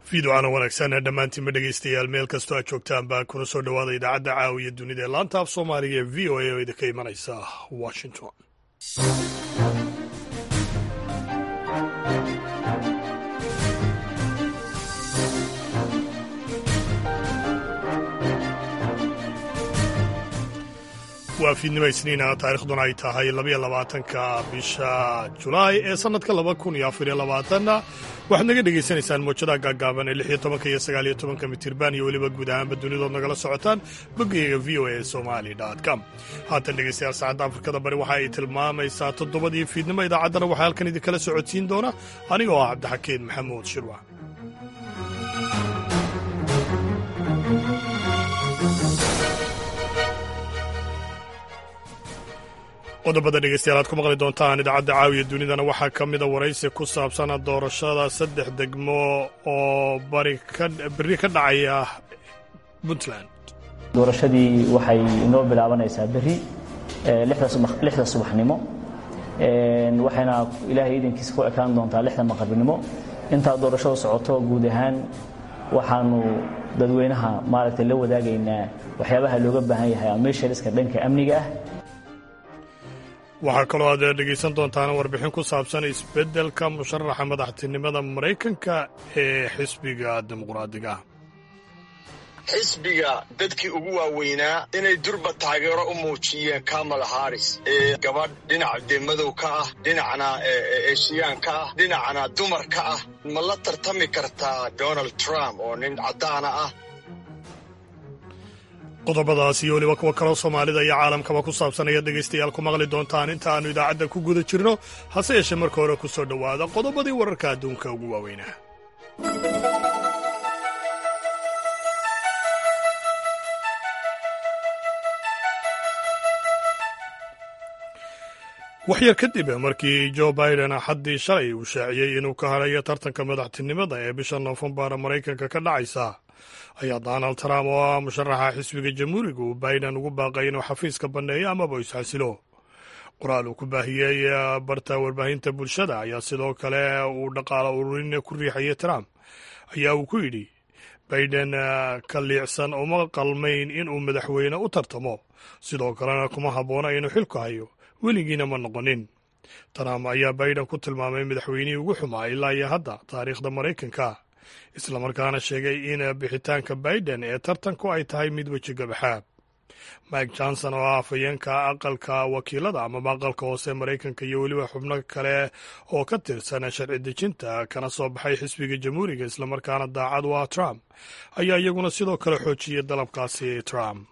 fiidocaana wanaagsan dhammaantiinba dhegeystayaal meel kastoo aad joogtaanba kuna soo dhowaada idaacadda caawiya dunida ee laanta af soomaaliga ee v o a oo idinka imanaysa washington waa fiidnimo isniina taarikhduna ay tahay labaiyo labaatanka bisha julaay ee sannadka laba kun iyo afariyo labaatanna waxaad naga dhegaysanaysaan moojadaha gaagaaban ee lix iyo tobanka iyo sagaal iyo tobanka mitirban iyo weliba guud ahaanba dunidood nagala socotaan bogeyga v o a somali com haatan dhegeystayaal saacadda afrikada bari waxa ay tilmaamaysaa toddobadii fiidnimo idaacaddana waxaa halkan idinkala socodsiin doona aniga oo ah cabdixakiin maxamuud shirwa qodobada dhegeystayaal aad ku maqli doontaan idaacadda caawiya dunidana waxaa ka mida waraysi ku saabsan doorashada saddex degmo oo bari berri ka dhacaya puntland doorashadii waxay inoo bilaabanaysaa berri lixda subaxnimo waxayna ilaahay iidankiisa ku ekaan doontaa lixda maqribnimo intaa doorashada socoto guud ahaan waxaanu dadweynaha maaragtay la wadaagaynaa waxyaabaha looga baahan yahay ameshariska dhanka amniga ah waxaa kaloo aad dhegaysan doontaan warbixin ku saabsan isbeddelka musharaxa madaxtinimada maraykanka ee xisbiga dimuqraadiga xisbiga dadkii ugu waaweynaa inay durba taageero u muujiyeen kamala haris ee gabadh dhinac dee madow ka ah dhinacna eeshiyaan ka ah dhinacna dumar ka ah ma la tartami kartaa donald trump oo nin caddaana ah qodobadaas iyo weliba kuwa kaloo soomaalida iyo caalamkaba ku saabsan ayaad dhegaystayaal ku maqli doontaan inta aannu idaacadda ku guda jirno hase yeeshee marka hore ku soo dhowaada qodobadii wararka adduunka ugu waaweynaa waxyar kadib markii jo biden axaddii shalay uu shaaciyey inuu ka hadhayo tartanka madaxtinimada ee bisha noofembar maraykanka ka dhacaysa ayaa donald trump oo ah musharaxa xisbiga jamhuuriga uu biden ugu baaqay inuu xafiiska banneeyo amaba isxasilo qoraal uu ku baahiyey barta warbaahinta bulshada ayaa sidoo kale uu dhaqaalo ururin ku riixayay trump ayaa uu ku yidhi biden ka liicsan uma qalmayn inuu madaxweyne u tartamo sidoo kalena kuma habboona inuu xilku hayo weligiina ma noqonin trump ayaa biden ku tilmaamay madaxweynihii ugu xumaa ilaa iyo hadda taariikhda maraykanka islamarkaana sheegay in bixitaanka biden ee tartanku ay tahay mid weji gabaxaab mike johnson oo ah afhayeenka aqalka wakiilada amaba aqalka hoose maraykanka iyo weliba xubno kale oo ka tirsan sharci dejinta kana soo baxay xisbiga jamhuuriga islamarkaana daacad u ah trump ayaa iyaguna sidoo kale xoojiyey dalabkaasi trump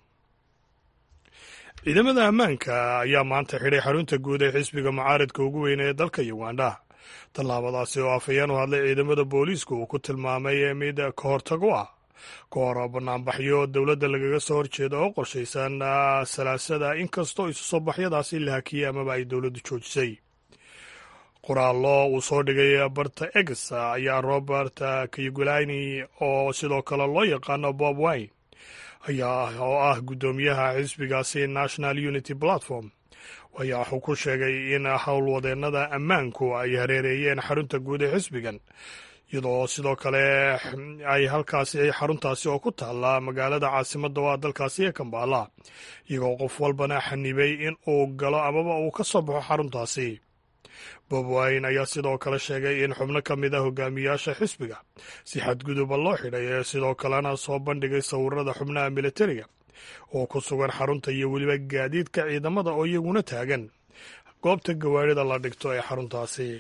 ciidamada ammaanka ayaa maanta xidhay xarunta guud ee xisbiga mucaaridka ugu weyne ee dalka uganda tallaabadaasi oo afhayeen u hadlay ciidamada booliisku uu ku tilmaamay mid ka hortago ah ka hor banaanbaxyo dowladda lagaga soo horjeeda oo qorshaysan salaasada inkastoo isu soo baxyadaasi la hakiyey amaba ay dowladdu joojisay qoraallo uu soo dhigay barta egs ayaa robert kayugulani oo sidoo kale loo yaqaano bob wine ayaa oo ah guddoomiyaha xisbigaasi national unity platform ayaa wuxuu ku sheegay in howlwadeennada ammaanku ay hareereeyeen xarunta guud ee xisbigan iyadoo sidoo kale ay halkaasi xaruntaasi oo ku taalla magaalada caasimadda oo ah dalkaasi ee kambaala iyagoo qof walbana xanibay in uu galo amaba uu ka soo baxo xaruntaasi bob wine ayaa sidoo kale sheegay in xubno ka mid a hogaamiyaasha xisbiga si xadguduba loo xidhay ee sidoo kalena soo bandhigay sawirada xubnaha militariga oo ku sugan xarunta iyo weliba gaadiidka ciidamada oo iyaguna taagan goobta gawaarida la dhigto ee xaruntaasi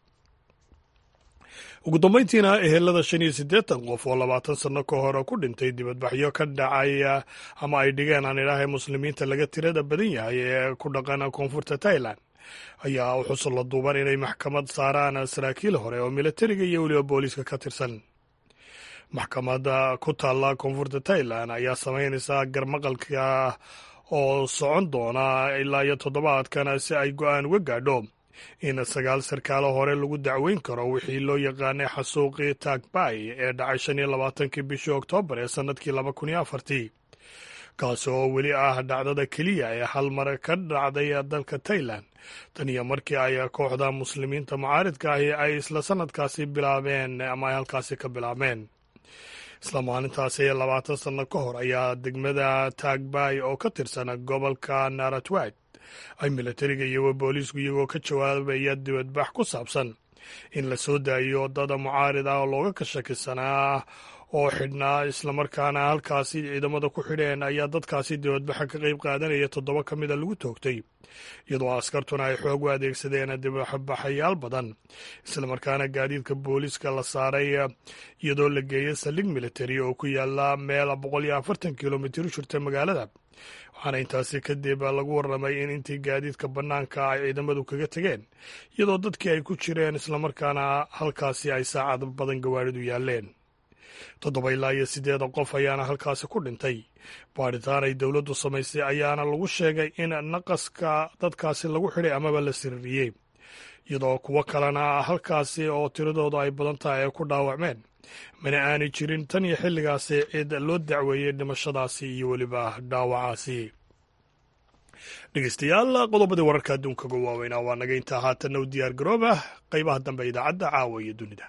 ugu dambayntiina ehelada shan iyo siddeetan qof oo labaatan sanno ka hore ku dhintay dibadbaxyo ka dhacay ama ay dhigeen aan idhaahay muslimiinta laga tirada badan yahay ee ku dhaqan koonfurta tailand ayaa u xusul la duuban inay maxkamad saaraan saraakiil hore oo militariga iyo weliba booliiska ka tirsan maxkamadda ku taalla koonfurta tailand ayaa samaynaysa garmaqalka oo socon doona ilaa iyo toddobaadkan si ay go-aan uga gaadho in sagaal sarkaalo hore lagu dacweyn karo wixii loo yaqaanay xasuuqii tagbay ee dhacay shan iyo labaatankii bishii oktoobar ee sannadkii laba kun iyo afartii kaasi oo weli ah dhacdada keliya ee hal mar ka dhacday dalka tailand tan iyo markii ay kooxda muslimiinta mucaaridka ahi ay isla sanadkaasi bilaabeen ama ay halkaasi ka bilaabeen isla maalintaasi labaatan sanno ka hor ayaa degmada taagbay oo ka tirsan gobolka naratwad ay milatariga iyo booliisku iyagoo ka jawaabaya dibadbax ku saabsan in la soo daayo dada mucaarid ah oo looga ka shakisanaa oo xidhnaa islamarkaana halkaasi ciidamada ku xidheen ayaa dadkaasi dibadbaxa ka qayb qaadanaya toddoba ka mida lagu toogtay iyadoo askartuna ay xoog u adeegsadeen dibadbaxayaal badan islamarkaana gaadiidka booliiska la saaray iyadoo la geeyay saldhig militari oo ku yaala meel boqol iyo afartan kilomitir u jirta magaalada waxaana intaasi kadib lagu warramay in intii gaadiidka bannaanka ay ciidamadu kaga tegeen iyadoo dadkii ay ku jireen islamarkaana halkaasi ay saacad badan gawaadhidu yaaleen toddoba ilaa iyo siddeeda qof ayaana halkaasi ku dhintay baadhitaan ay dowladdu samaysay ayaana lagu sheegay in naqaska dadkaasi lagu xidhay amaba la sirriyey iyadoo kuwo kalena halkaasi oo tiradoodu ay badan tahay ay ku dhaawacmeen mana aanay jirin tan iyo xilligaasi cid loo dacweeyey dhimashadaasi iyo weliba dhaawacaasi dhegeystayaal qodobadii wararka adduunka uga waaweynaa waa naga intaa haatanna u diyaar garooba qaybaha dambe idaacadda caawa iyo dunida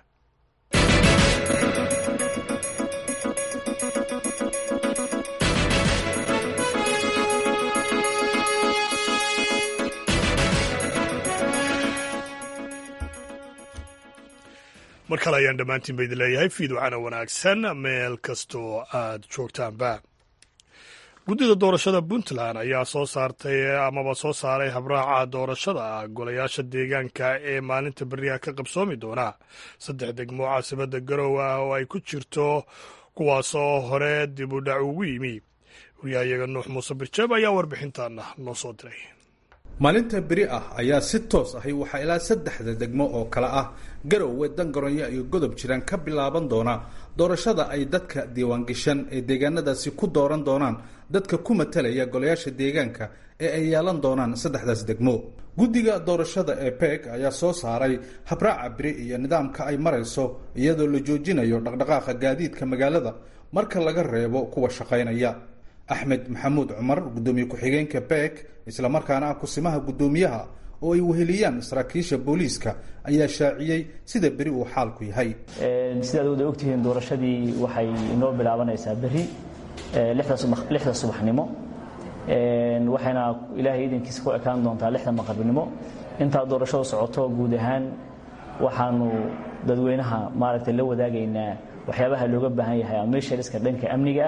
mar kale ayaan dhammaantiin ba idin leeyahay fiidwacana wanaagsan meel kastoo aad joogtaanba guddida doorashada puntland ayaa soo saartay amaba soo saaray habraaca doorashada golayaasha deegaanka ee maalinta beriyaha ka qabsoomi doona saddex degmo caasimada garow ah oo ay ku jirto kuwaasoo hore dib u dhac ugu yimi wariyahayaga nuux muuse birjeeb ayaa warbixintaana noo soo diray maalinta beri ah ayaa si toos ahi waxaa ilaa saddexda degmo oo kale ah garowe dangaronya iyo godob jiraan ka bilaaban doona doorashada ay dadka diiwaangashan ee deegaanadaasi ku dooran doonaan dadka ku matalaya golayaasha deegaanka ee ay yeelan doonaan saddexdaas degmo guddiga doorashada ee beeg ayaa soo saaray habraaca beri iyo nidaamka ay marayso iyadoo la joojinayo dhaqdhaqaaqa gaadiidka magaalada marka laga reebo kuwa shaqaynaya axmed maxamuud cumar guddoomiye ku-xigeenka beeg islamarkaana ah kusimaha guddoomiyaha oo ay weheliyaan saraakiisha booliiska ayaa shaaciyey sida beri uu xaalku yahay sidaad wada ogtihiin doorashadii waxay inoo bilaabanaysaa beri lixda subaxnimo waxayna ilaahay idankiisa ku ekaan doontaa lixda maqribnimo intaa doorashadu socoto guud ahaan waxaanu dadweynaha maaragtay la wadaagaynaa waxyaabaha looga baahan yahay ameshariska dhanka amniga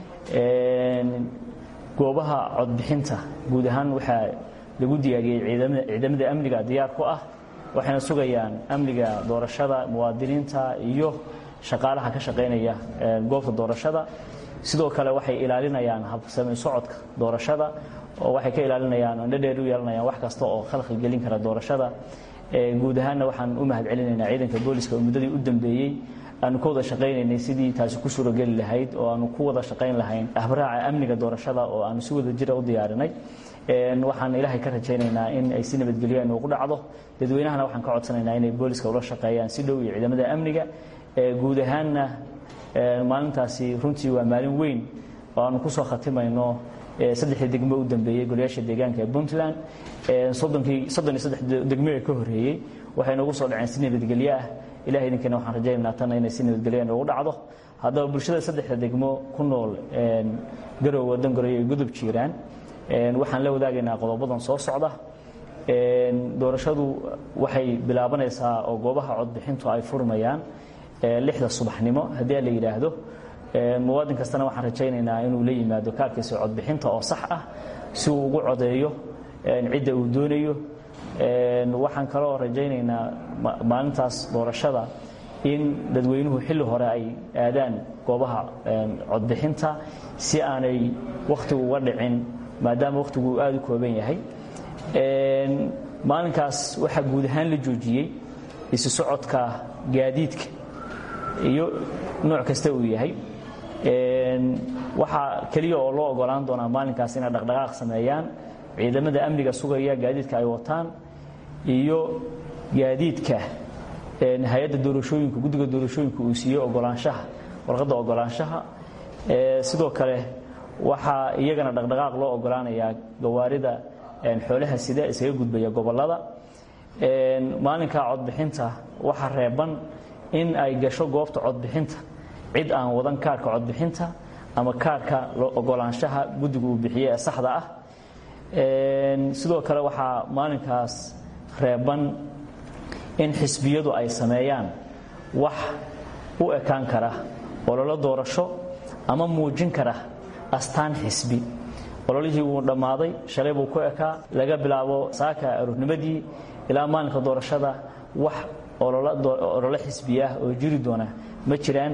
ah goobaha codbixinta guud ahaan waxaa lagu diyaariyey ciidamada amniga diyaar ku ah waxayna sugayaan amniga doorashada muwaadiniinta iyo shaqaalaha ka shaqaynaya goobta doorashada sidoo kale waxay ilaalinayaan habsami socodka doorashada oo waxay ka ilaalinayaan andhadheer u yeelanayaan wax kasta oo khalkhal gelin kara doorashada guud ahaanna waxaan u mahad celinaynaa ciidanka booliska oo muddadii u dambeeyey aanu ka wada shaqaynaynay sidii taasi ku suurogeli lahayd oo aanu ku wada shaqayn lahayn habraaca amniga doorashada oo aanu si wada jira u diyaarinay waxaan ilaahay ka rajaynaynaa in ay si nabadgelyo noogu dhacdo dadweynahana waxaan ka codsanaynaa inay booliska ula shaqeeyaan si dhow iyo ciidamada amniga guud ahaanna maalintaasi runtii waa maalin weyn oo aanu kusoo khatimayno saddexdii degmo u dambeeyey golayaasha deegaanka ee puntland soddonkii soddon iyo saddex degmo ee ka horreeyey waxay noogu soo dhaceen si nabadgelyo ah ilahay idinkeena waxaan rajaynaynaa tanna inay si nabadgelyo noogu dhacdo haddaba bulshada saddexda degmo ku nool garowe dangaroyo iyo gudub jiiraan waxaan la wadaagaynaa qodobadan soo socda doorashadu waxay bilaabanaysaa oo goobaha codbixintu ay furmayaan lixda subaxnimo haddii la yidhaahdo muwaadin kastana waxaan rajaynaynaa inuu la yimaado kaarkiisa codbixinta oo sax ah si uu ugu codeeyo cidda uu doonayo waxaan kaloo rajaynaynaa maalintaas doorashada in dadweynuhu xilli hore ay aadaan goobaha codbixinta si aanay wakhtigu uga dhicin maadaama wakhtigu aada u kooban yahay maalinkaas waxaa guud ahaan la joojiyey isu socodka gaadiidka iyo nooc kasta uu yahay waxaa keliya oo loo ogolaan doonaa maalinkaas inay dhaqdhaqaaq sameeyaan ciidamada amniga sugaya gaadiidka ay wataan iyo gaadiidka hay-adda doorashooyinka guddiga doorashooyinka uu siiyey ogolaanshaha warqadda ogolaanshaha sidoo kale waxaa iyagana dhaqdhaqaaq loo ogolaanayaa gawaarida xoolaha sida isaga gudbaya gobollada maalinka codbixinta waxaa reeban in ay gasho goobta codbixinta cid aan wadan kaarhka codbixinta ama kaarhka ogolaanshaha guddigu uu bixiye ee saxda ah sidoo kale waxaa maalinkaas reeban in xisbiyadu ay sameeyaan wax u ekaan kara ololo doorasho ama muujin kara astaan xisbi ololihii wuu dhammaaday shalay buu ku ekaa laga bilaabo saaka aroornimadii ilaa maalinka doorashada wax ololo xisbi ah oo jiri doona ma jiraan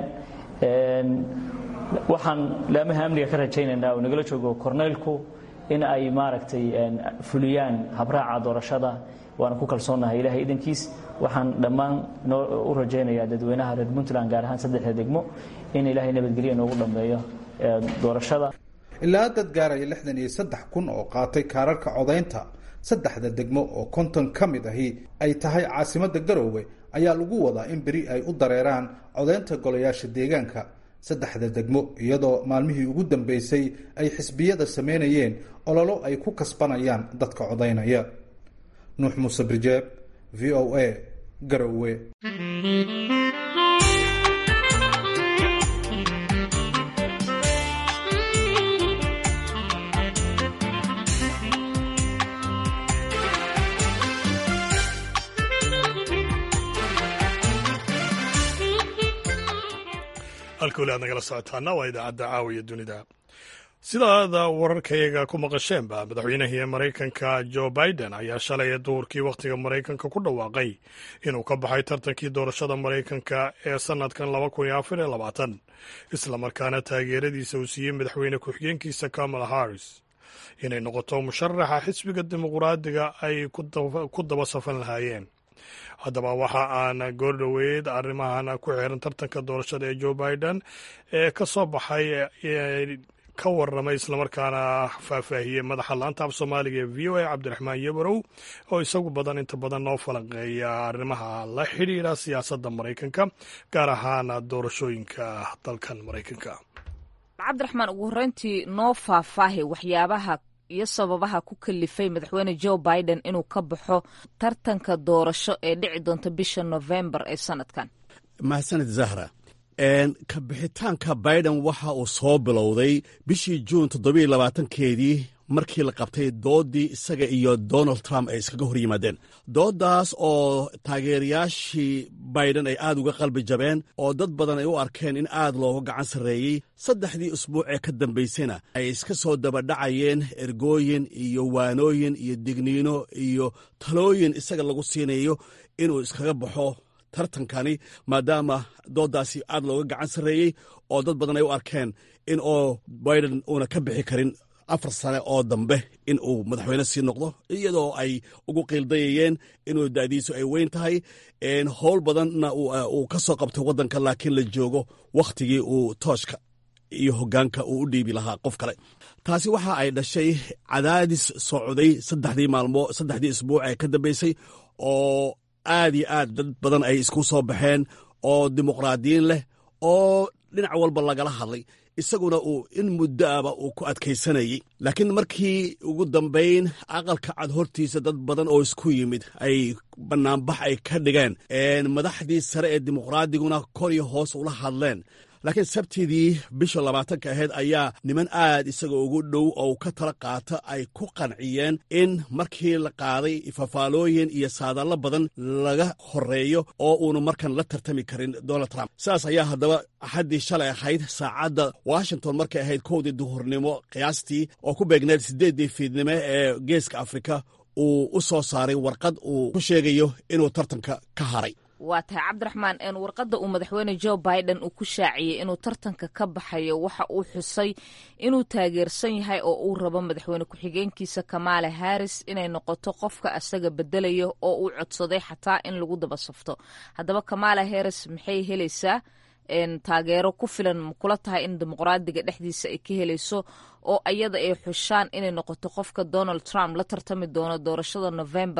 waxaan laamaha amniga ka rajaynaynaa oo nagala joogo korneylku in ay maaragtay fuliyaan habraaca doorashada waana ku kalsoonahay ilahay idankiis waxaan dhammaan u rajaynayaa dadweynaha reer puntland gaar ahaan saddexda degmo in ilaahay nabadgelyo inoogu dhammeeyo doorashada ilaa dad gaaraya lixdan iyo saddex kun oo qaatay kaararka codaynta saddexda degmo oo konton ka mid ahi ay tahay caasimadda garoowe ayaa lagu wadaa in beri ay u dareeraan codaynta golayaasha deegaanka saddexda degmo iyadoo maalmihii ugu dambeysay ay xisbiyada sameynayeen ololo ay ku kasbanayaan dadka codaynaya nuux muuse birjeeb v o a garowe halka weli aad nagala socotaana waa idaacadda caawiya dunida sidaada wararkayaga ku maqasheenba madaxweynahii maraykanka jo biden ayaa shalay duhurkii wakhtiga maraykanka ku dhawaaqay inuu ka baxay tartankii doorashada maraykanka ee sannadkan laba kun iyo afar iyo labaatan islamarkaana taageeradiisa uu siiyey madaxweyne ku-xigeenkiisa kamala harris inay noqoto musharaxa xisbiga dimuqraadiga ay ku daba safan lahaayeen haddaba waxa aan goordhoweyd arrimahan ku xiran tartanka doorashada ee joe biden ee ka soo baxay ka waramay islamarkaana faahfaahiyey madaxa laanta af soomaaliga ee v o a cabdiraxmaan yabarow oo isagu badan inta badan noo falanqeeya arrimaha la xidhiira siyaasadda maraykanka gaar ahaan doorashooyinka dalkan maraykanka cabdiraxmaan ugu horreyntii noo faahfaahi waxyaabaha iyo sababaha ku kalifay madaxweyne joe biden inuu ka baxo tartanka doorasho ee dhici doonta bisha novembar ee sanadkan mahadsanid zahra ka bixitaanka biden waxa uu soo bilowday bishii juun toddobiiyo labaatankeedii markii la qabtay doodii isaga iyo donald trump ay iskaga hor yimaadeen dooddaas oo taageerayaashii biden ay aad uga qalbi jabeen oo dad badan ay u arkeen in aad looga gacan sarreeyey saddexdii usbuuc ee ka dambaysayna ay iska soo dabadhacayeen ergooyin iyo waanooyin iyo digniino iyo talooyin isaga lagu siinayo inuu iskaga baxo tartankani maadaama dooddaasi aad looga gacan sarreeyey oo dad badan ay u arkeen in oo biden uuna ka bixi karin afar sane oo dambe in uu madaxweyne sii noqdo iyadoo ay ugu qiildayayeen inuu da'diisu ay weyn tahay howl badanna uu ka soo qabtay waddanka laakiin la joogo wakhtigii uu tooshka iyo hoggaanka uu u dhiibi lahaa qof kale taasi waxa ay dhashay cadaadis socday saddexdii maalmo saddexdii isbuuc ee ka dambaysay oo aad iyo aad dad badan ay isku soo baxeen oo dimuqraadiyiin leh oo dhinac walba lagala hadlay isaguna uu in muddoaba uu ku adkaysanayey laakiin markii ugu dambayn aqalka cad hortiisa dad badan oo isku yimid ay bannaanbax ay ka dhigeen madaxdii sare ee dimuqraadiguna kor iyo hoos ula hadleen laakiin sabtidii bisha labaatanka ahayd ayaa niman aad isaga ugu dhow oo ka tala qaata ay ku qanciyeen in markii la qaaday fafaalooyin iyo saadaallo badan laga horeeyo oo uunu markan la tartami karin donald trump sidaas ayaa haddaba axaddii shalay ahayd saacadda washington markay ahayd kowdii duhurnimo qiyaastii oo ku beegneed siddeeddii fiidnimo ee geeska afrika uu u soo saaray warqad uu ku sheegayo inuu tartanka ka haray waa tahay cabdiraxmaan warqadda uu madaxweyne joe biden uu ku shaaciyey inuu tartanka ka baxayo waxa uu xusay inuu taageersan yahay oo uu rabo madaxweyne ku-xigeenkiisa kamaala harris inay noqoto qofka asaga bedelayo oo uu codsaday xataa in lagu daba safto haddaba kamaala harris maxay helaysaa taageero ku filan makula tahay in dimuqraadiga dhexdiisa ay ka helayso oo ayada ay xushaan inay noqoto qofka donald trump la tartami doono doorashada november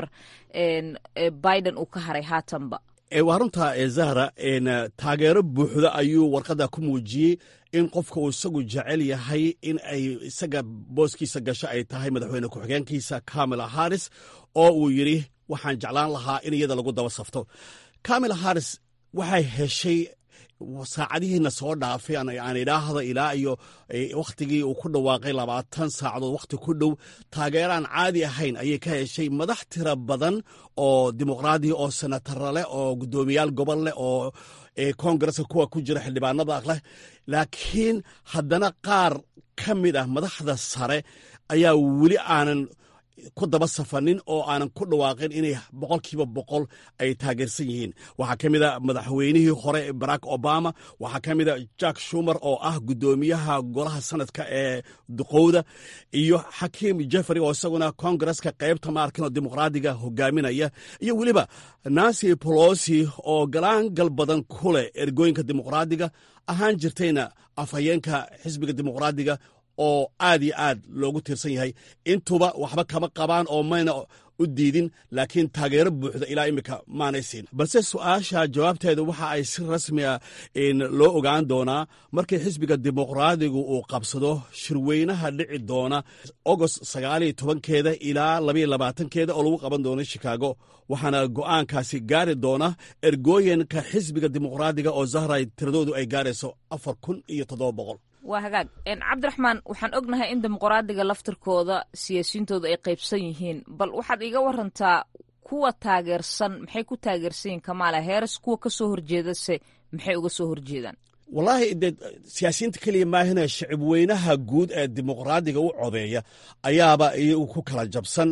biden uu ka haray haatanba waa runta zahra taageero buuxda ayuu warqadda ku muujiyey in qofka uu isagu jecel yahay in ay isaga booskiisa gasho ay tahay madaxweyne ku-xigeenkiisa kamala harris oo uu yidhi waxaan jeclaan lahaa in iyada lagu daba safto kamala harris waxay heshay saacadihiina soo dhaafay aan idhaahdo ilaa iyo wakhtigii uu ku dhawaaqay labaatan saacadood wakhti ku dhow taageeraan caadi ahayn ayay ka heshay madax tira badan oo dimuqraadiya oo senatara leh oo guddoomiyaal gobol leh oo kongareska kuwa ku jira xildhibaanada leh laakiin haddana qaar ka mid ah madaxda sare ayaa weli aanan ku daba safanin oo aanan ku dhawaaqin inay boqolkiiba boqol ay taageersan yihiin waxaa ka mid a madaxweynihii hore barack obama waxaa ka mid a jack shumer oo ah guddoomiyaha golaha sanadka ee duqowda iyo xakiim jeffrey oo isaguna kongareska qaybta maarkinoo dimuqraadiga hogaaminaya iyo weliba nancy polosi oo galaangal badan ku leh ergooyinka dimuqraadiga ahaan jirtayna afhayeenka xisbiga dimuqraadiga oo aad iyo aad loogu tiirsan yahay intuba waxba kama qabaan oo mayna u diidin laakiin taageero buuxda ilaa iminka maanay siin balse su-aasha jawaabteeda waxa ay si rasmiya loo ogaan doonaa markii xisbiga dimuqraadigu uu qabsado shirweynaha dhici doona agost sagaaliyo tobankeeda ilaa labayo labaatankeeda oo lagu qaban doono shikaago waxaana go'aankaasi gaari doona ergooyinka xisbiga dimuqraadiga oo zahray tiradoodu ay gaarayso afar kun iyo toddoba boqol waa hagaag cabdiraxmaan waxaan ognahay in dimuqraadiga laftirkooda siyaasiyiintooda ay qaybsan yihiin bal waxaad iiga warantaa kuwa taageersan maxay ku taageersan yihiin kamaala heeres kuwa ka soo horjeedase maxay uga soo horjeedaan wallaahi dee siyaasiyiinta keliya maahina shacib weynaha guud ee dimuqraadiga u codeeya ayaaba iyagu ku kala jabsan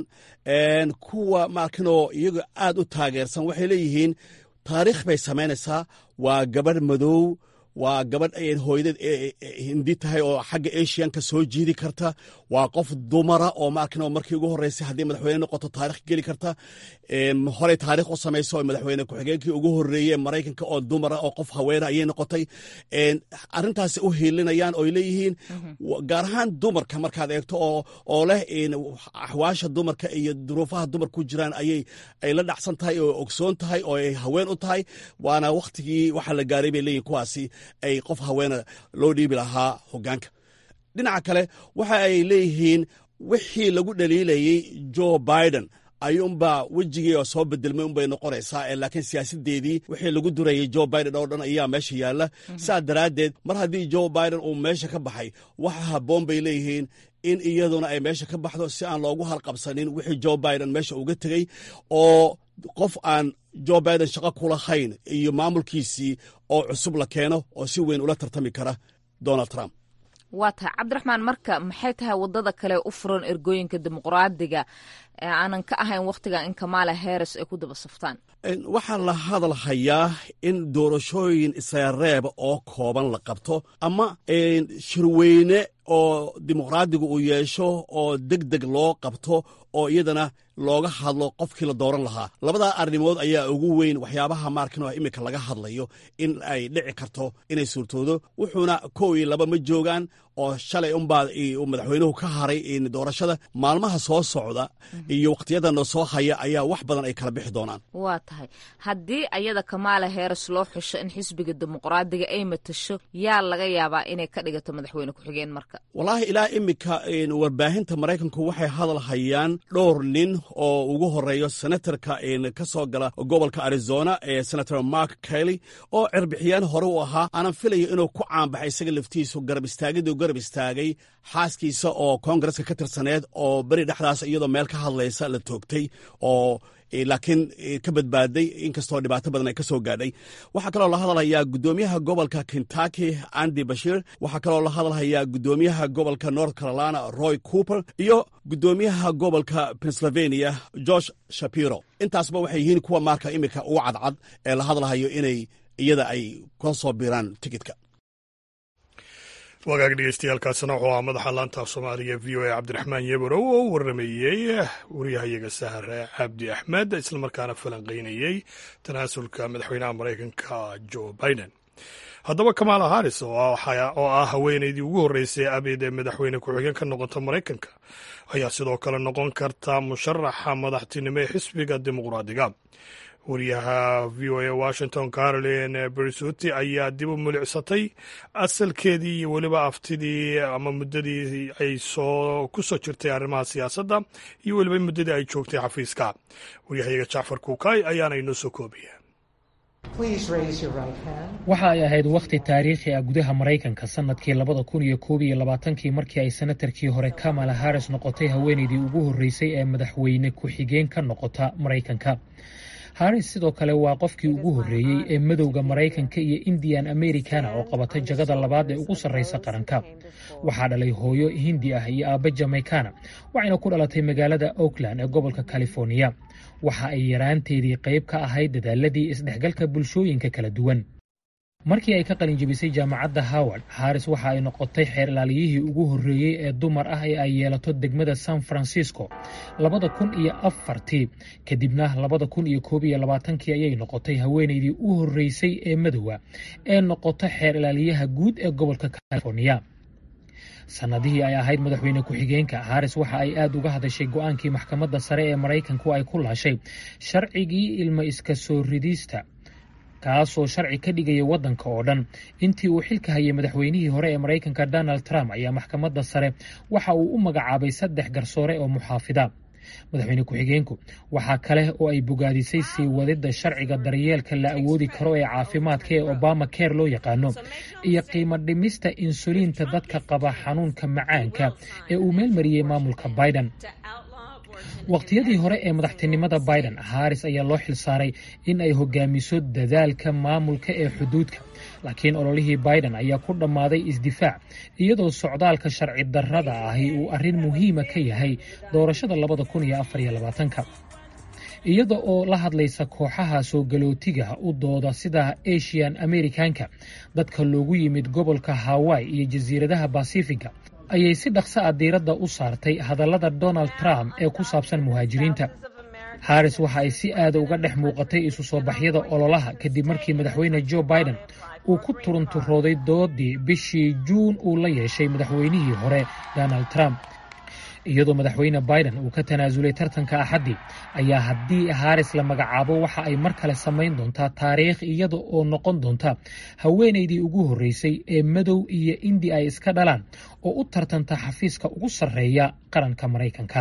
kuwa markinoo iyaga aad u taageersan waxay leeyihiin taariikh bay samaynaysaa waa gabadh madow waa gabadh hooyadeed hindi tahay oo xagga asianka soo jiidi karta waa qof dumara oo maarkin markii ugu horreysay haddii madaxweyne noqoto taarikh geli karta horey taarikh u samayso madaxweyne ku-xigeenkii ugu horreeye maraykanka oo dumara oo qof haweena ayay noqotay arrintaasi u hiilinayaan oo leeyihiin gaar ahaan dumarka markaad eegto oo leh axwaasha dumarka iyo duruufaha dumar ku jiraan ayay ay la dhacsan tahay oo ogsoon tahay oo ay haween u tahay waana wakhtigii waxaa la gaaray bay leeyihin kuwaasi ay qof haweena loo dhiibi lahaa hogaanka dhinaca kale waxa ay leeyihiin wixii lagu dhaliilayey joe biden ayuunbaa wejigii oo soo bedelmay unbay noqonaysaa laakiin siyaasadeedii wixii lagu durayay joe biden oo dhan ayaa meesha yaalla saa daraaddeed mar haddii joe biden uu meesha ka baxay waxa habboon bay leeyihiin in iyaduna ay meesha ka baxdo si aan loogu halqabsanin wixii joe biden meesha uga tegey oo qof aan joe biden shaqo kulahayn iyo maamulkiisii oo cusub la keeno oo si weyn ula tartami kara donald trump waa tahay cabdiraxmaan marka maxay tahay waddada kale u furan ergooyinka dimuqraadiga ee aanan ka ahayn wakhtigan in kamaala heres ay ku daba saftaan waxaa la hadal hayaa in doorashooyin isareeb oo kooban la qabto ama shirweyne oo dimuqraadigu uu yeesho oo deg deg loo qabto oo iyadana looga hadlo qofkii la dooran lahaa labadaa arrimood ayaa ugu weyn waxyaabaha maarkino iminka laga hadlayo in ay dhici karto inay suurtoodo wuxuuna kow iyo laba ma joogaan oo shalay unbaa madaxweynuhu ka haray doorashada maalmaha soo socda iyo wakhtiyadana soo haya ayaa wax badan ay kala bixi doonaan waa tahay haddii ayada kamaala heeres loo xusho in xisbiga dimuqraadiga ay matasho yaa laga yaabaa inay ka dhigato madaxweyne ku-xigeen marka wallaahi ilaa iminka warbaahinta maraykanku waxay hadal hayaan dhowr nin oo ugu horeeyo senatarka ka soo gala gobolka arizona ee senator mark kelly oo cirbixiyaan hore u ahaa aanan filayo inuu ku caanbaxay isaga laftiisu garab istaagiduu garab istaagay xaaskiisa oo koongareska ka tirsaneed oo beri dhexdaas iyadoo meel ka hadlaysa la toogtay oo laakiin ka badbaaday inkastoo dhibaato badan ay ka soo gaadhay waxaa kaloo la hadalhayaa guddoomiyaha gobolka kentucky andy bashir waxaa kaloo la hadalhayaa guddoomiyaha gobolka north carolina roy cooper iyo guddoomiyaha gobolka pennsylvania george shapiro intaasba waxay yihiin kuwa maarka iminka ugu cadcad ee la hadalhayo inay iyada ay kula soo biiraan tikitka wagaag dhegeystayaaalkaasina wuxuu ahaa madaxa laanta af soomaaliga v o a cabdiraxmaan yeborow oo u waramayey waryahayaga sahar cabdi axmed islamarkaana falanqeynayey tanaasulka madaxweynaha maraykanka joe biden haddaba kamaala haris oo ah haweeneydii ugu horreysay abid ee madaxweyne ku-xigeen ka noqota maraykanka ayaa sidoo kale noqon karta musharaxa madaxtinimo ee xisbiga dimuqraadiga wariyaha v o a washington caroline bersuti ayaa dib u mulicsatay asalkeedii iyo weliba aftidii ama muddadii ay soo ku soo jirtay arrimaha siyaasadda iyo weliba muddadii ay joogtay xafiiska waryahayaga jacfar kuukay ayaana inoo soo koobaya waxa ay ahayd wakhti taariikhi ah gudaha maraykanka sanadkii labada kun iyo koob iyo labaatankii markii ay senatarkii hore kamala harris noqotay haweenaydii ugu horreysay ee madaxweyne ku-xigeen ka noqota maraykanka harris sidoo kale waa qofkii ugu horreeyey ee madowda maraykanka iyo indian americana oo qabatay jagada labaad ee ugu sarreysa qaranka waxaa dhalay hooyo hindi ah iyo aabba jamaykana waxayna ku dhalatay magaalada oakland ee gobolka californiya waxa ay yaraanteedii qayb ka ahayd dadaaladii isdhexgalka bulshooyinka kala duwan markii ay ka qalin jebisay jaamacadda howard harris waxa ay noqotay xeer ilaaliyihii ugu horreeyey ee dumar ah ee ay yeelato degmada san francisco labada kun iyo afartii kadibna labada kun iyo koob iyo labaatankii ayay noqotay haweenaydii u horreysay ee madowa ee noqota xeer ilaaliyaha guud ee gobolka californiya sannadihii ay ahayd madaxweyne ku-xigeenka haris waxa ay aad uga hadashay go-aankii maxkamadda sare ee maraykanku ay ku laashay sharcigii ilmo iska soo ridista kaasoo sharci ka dhigaya waddanka oo dhan intii uu xilka hayay madaxweynihii hore ee maraykanka donald trump ayaa maxkamadda sare waxa uu u magacaabay saddex garsoore oo muxaafida madaxweyne ku-xigeenku waxaa kale oo ay bogaadisay sii wadidda sharciga daryeelka la awoodi karo ee caafimaadka ee obama care loo yaqaano iyo qiimo dhimista insuliinta dadka qaba xanuunka macaanka ee uu meelmariyey maamulka biden waqtiyadii hore ee madaxtinimada biden haris ayaa loo xilsaaray in ay hogaamiso dadaalka maamulka ee xuduudka laakiin ololihii biden ayaa ku dhammaaday isdifaac iyadoo socdaalka sharci darrada ahi uu arrin muhiima ka yahay doorashada labada kun iyo afar iyo labaatanka iyada oo la hadlaysa kooxaha soo galootiga u dooda sida asian americanka dadka loogu yimid gobolka hawaii iyo jasiiradaha basifiga ayay si dhaqso ah diiradda u saartay hadallada donald trump ee ku saabsan muhaajiriinta haris waxa ay si aada uga dhex muuqatay isu soo baxyada ololaha kadib markii madaxweyne joe biden uu ku turunturooday doodii bishii juun uu la yeeshay madaxweynihii hore donald trump iyadoo madaxweyne biden uu ka tanaasulay tartanka axaddii ayaa haddii haris la magacaabo waxa ay mar kale samayn doontaa taariikh iyada oo noqon doonta haweenaydii ugu horreysay ee madow iyo indi ay iska dhalaan oo u tartanta xafiiska ugu sarreeya qaranka maraykanka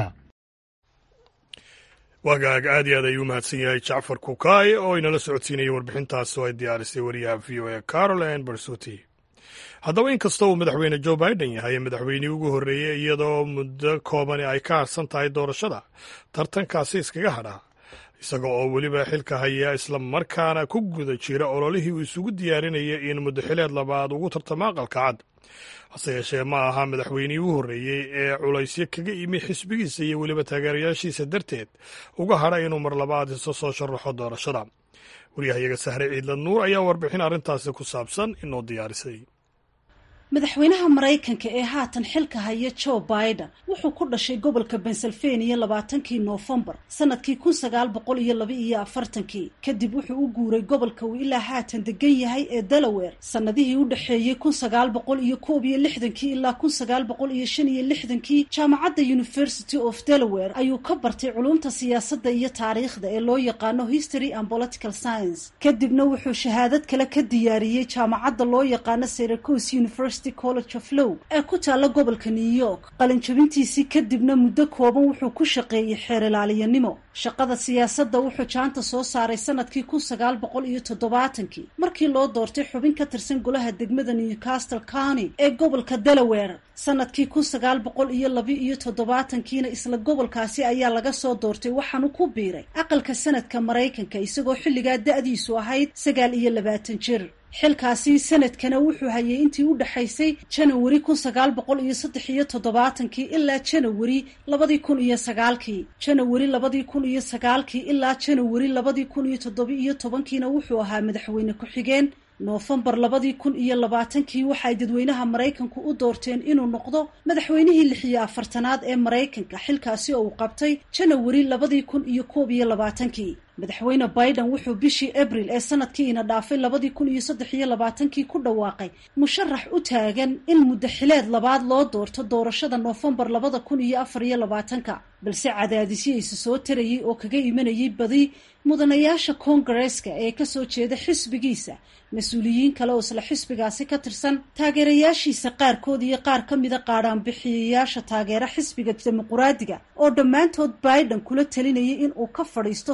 wagaag aad iyo aad ayuu mahadsan yahay jacfar kukaay oo inala socodsiinayay warbixintaas oo ay diyaarisay wariyaha v o a caroline barsuti haddaba inkasta uu madaxweyne joe biden yahay madaxweynihii ugu horreeyey iyadoo muddo koobani ay ka harsan tahay doorashada tartankaasi iskaga hadhaa isaga oo weliba xilka haya isla markaana ku guda jira ololihii uu isugu diyaarinayay in muddaxileed labaad ugu tartamo aqalka cad hase yeeshee ma aha madaxweynihii u horreeyey ee culaysyo kaga imi xisbigiisa iyo weliba taageerayaashiisa darteed uga hadha inuu mar labaad iso soo sharaxo doorashada waryahayaga sahre ciidla nuur ayaa warbixin arrintaasi ku saabsan inoo diyaarisay madaxweynaha maraykanka ee haatan xilka haya joe biden wuxuu ku dhashay gobolka pennsylvania labaatankii noofembar sanadkii kun sagaal boqol iyo laba iyo afartankii kadib wuxuu u guuray gobolka uu ilaa haatan degan yahay ee delaware sanadihii u dhexeeyey kun sagaal boqol iyo koob iyo lixdankii ilaa kun sagaal boqol iyo shan iyo lixdankii jaamacadda university of delaware ayuu ka bartay culumta siyaasadda iyo taariikhda ee loo yaqaano history and political science kadibna wuxuu shahaadad kale ka diyaariyey jaamacadda loo yaqaano syracuse university college of low ee ku taalla gobolka new york qalinjabintiisii kadibna muddo kooban wuxuu ku shaqeeyey xeer ilaaliyanimo shaqada siyaasadda wuxuu jaanta soo saaray sanadkii kun sagaal boqol iyo toddobaatankii markii loo doortay xubin ka tirsan golaha degmada newcastle county ee gobolka delaware sanadkii kun sagaal boqol iyo laba iyo toddobaatankiina isla gobolkaasi ayaa laga soo doortay waxaanu ku biiray aqalka sanadka maraykanka isagoo xilligaa da-diisu ahayd sagaal iyo labaatan jir xilkaasi sanadkana wuxuu hayay intii u dhexaysay janawari kun sagaal boqol iyo saddex iyo toddobaatankii ilaa janawari labadii kun iyo sagaalkii janawari labadii kun iyo sagaalkii ilaa janawari labadii kun iyo toddoba iyo tobankiina wuxuu ahaa madaxweyne ku-xigeen noofembar labadii kun iyo labaatankii waxaay dadweynaha maraykanku u doorteen inuu noqdo madaxweynihii lix iyo afartanaad ee maraykanka xilkaasi oo uu qabtay janawari labadii kun iyo koob iyo labaatankii madaxweyne biden wuxuu bishii abril ee sanadkii ina dhaafay labadii kun iyo saddex iyo labaatankii ku dhawaaqay musharax u taagan in muddaxileed labaad loo doorto doorashada noofembar labada kun iyo afar iyo labaatanka balse cadaadisyo isa soo tarayay oo kaga imanayay badi mudanayaasha koongareeska ee kasoo jeeda xisbigiisa mas-uuliyiin kale oo isla xisbigaasi ka tirsan taageerayaashiisa qaarkood iyo qaar ka mida qaadhaanbixiyayaasha taageera xisbiga dimuquraadiga oo dhammaantood biden kula talinayay in uu ka fadhiisto tartanka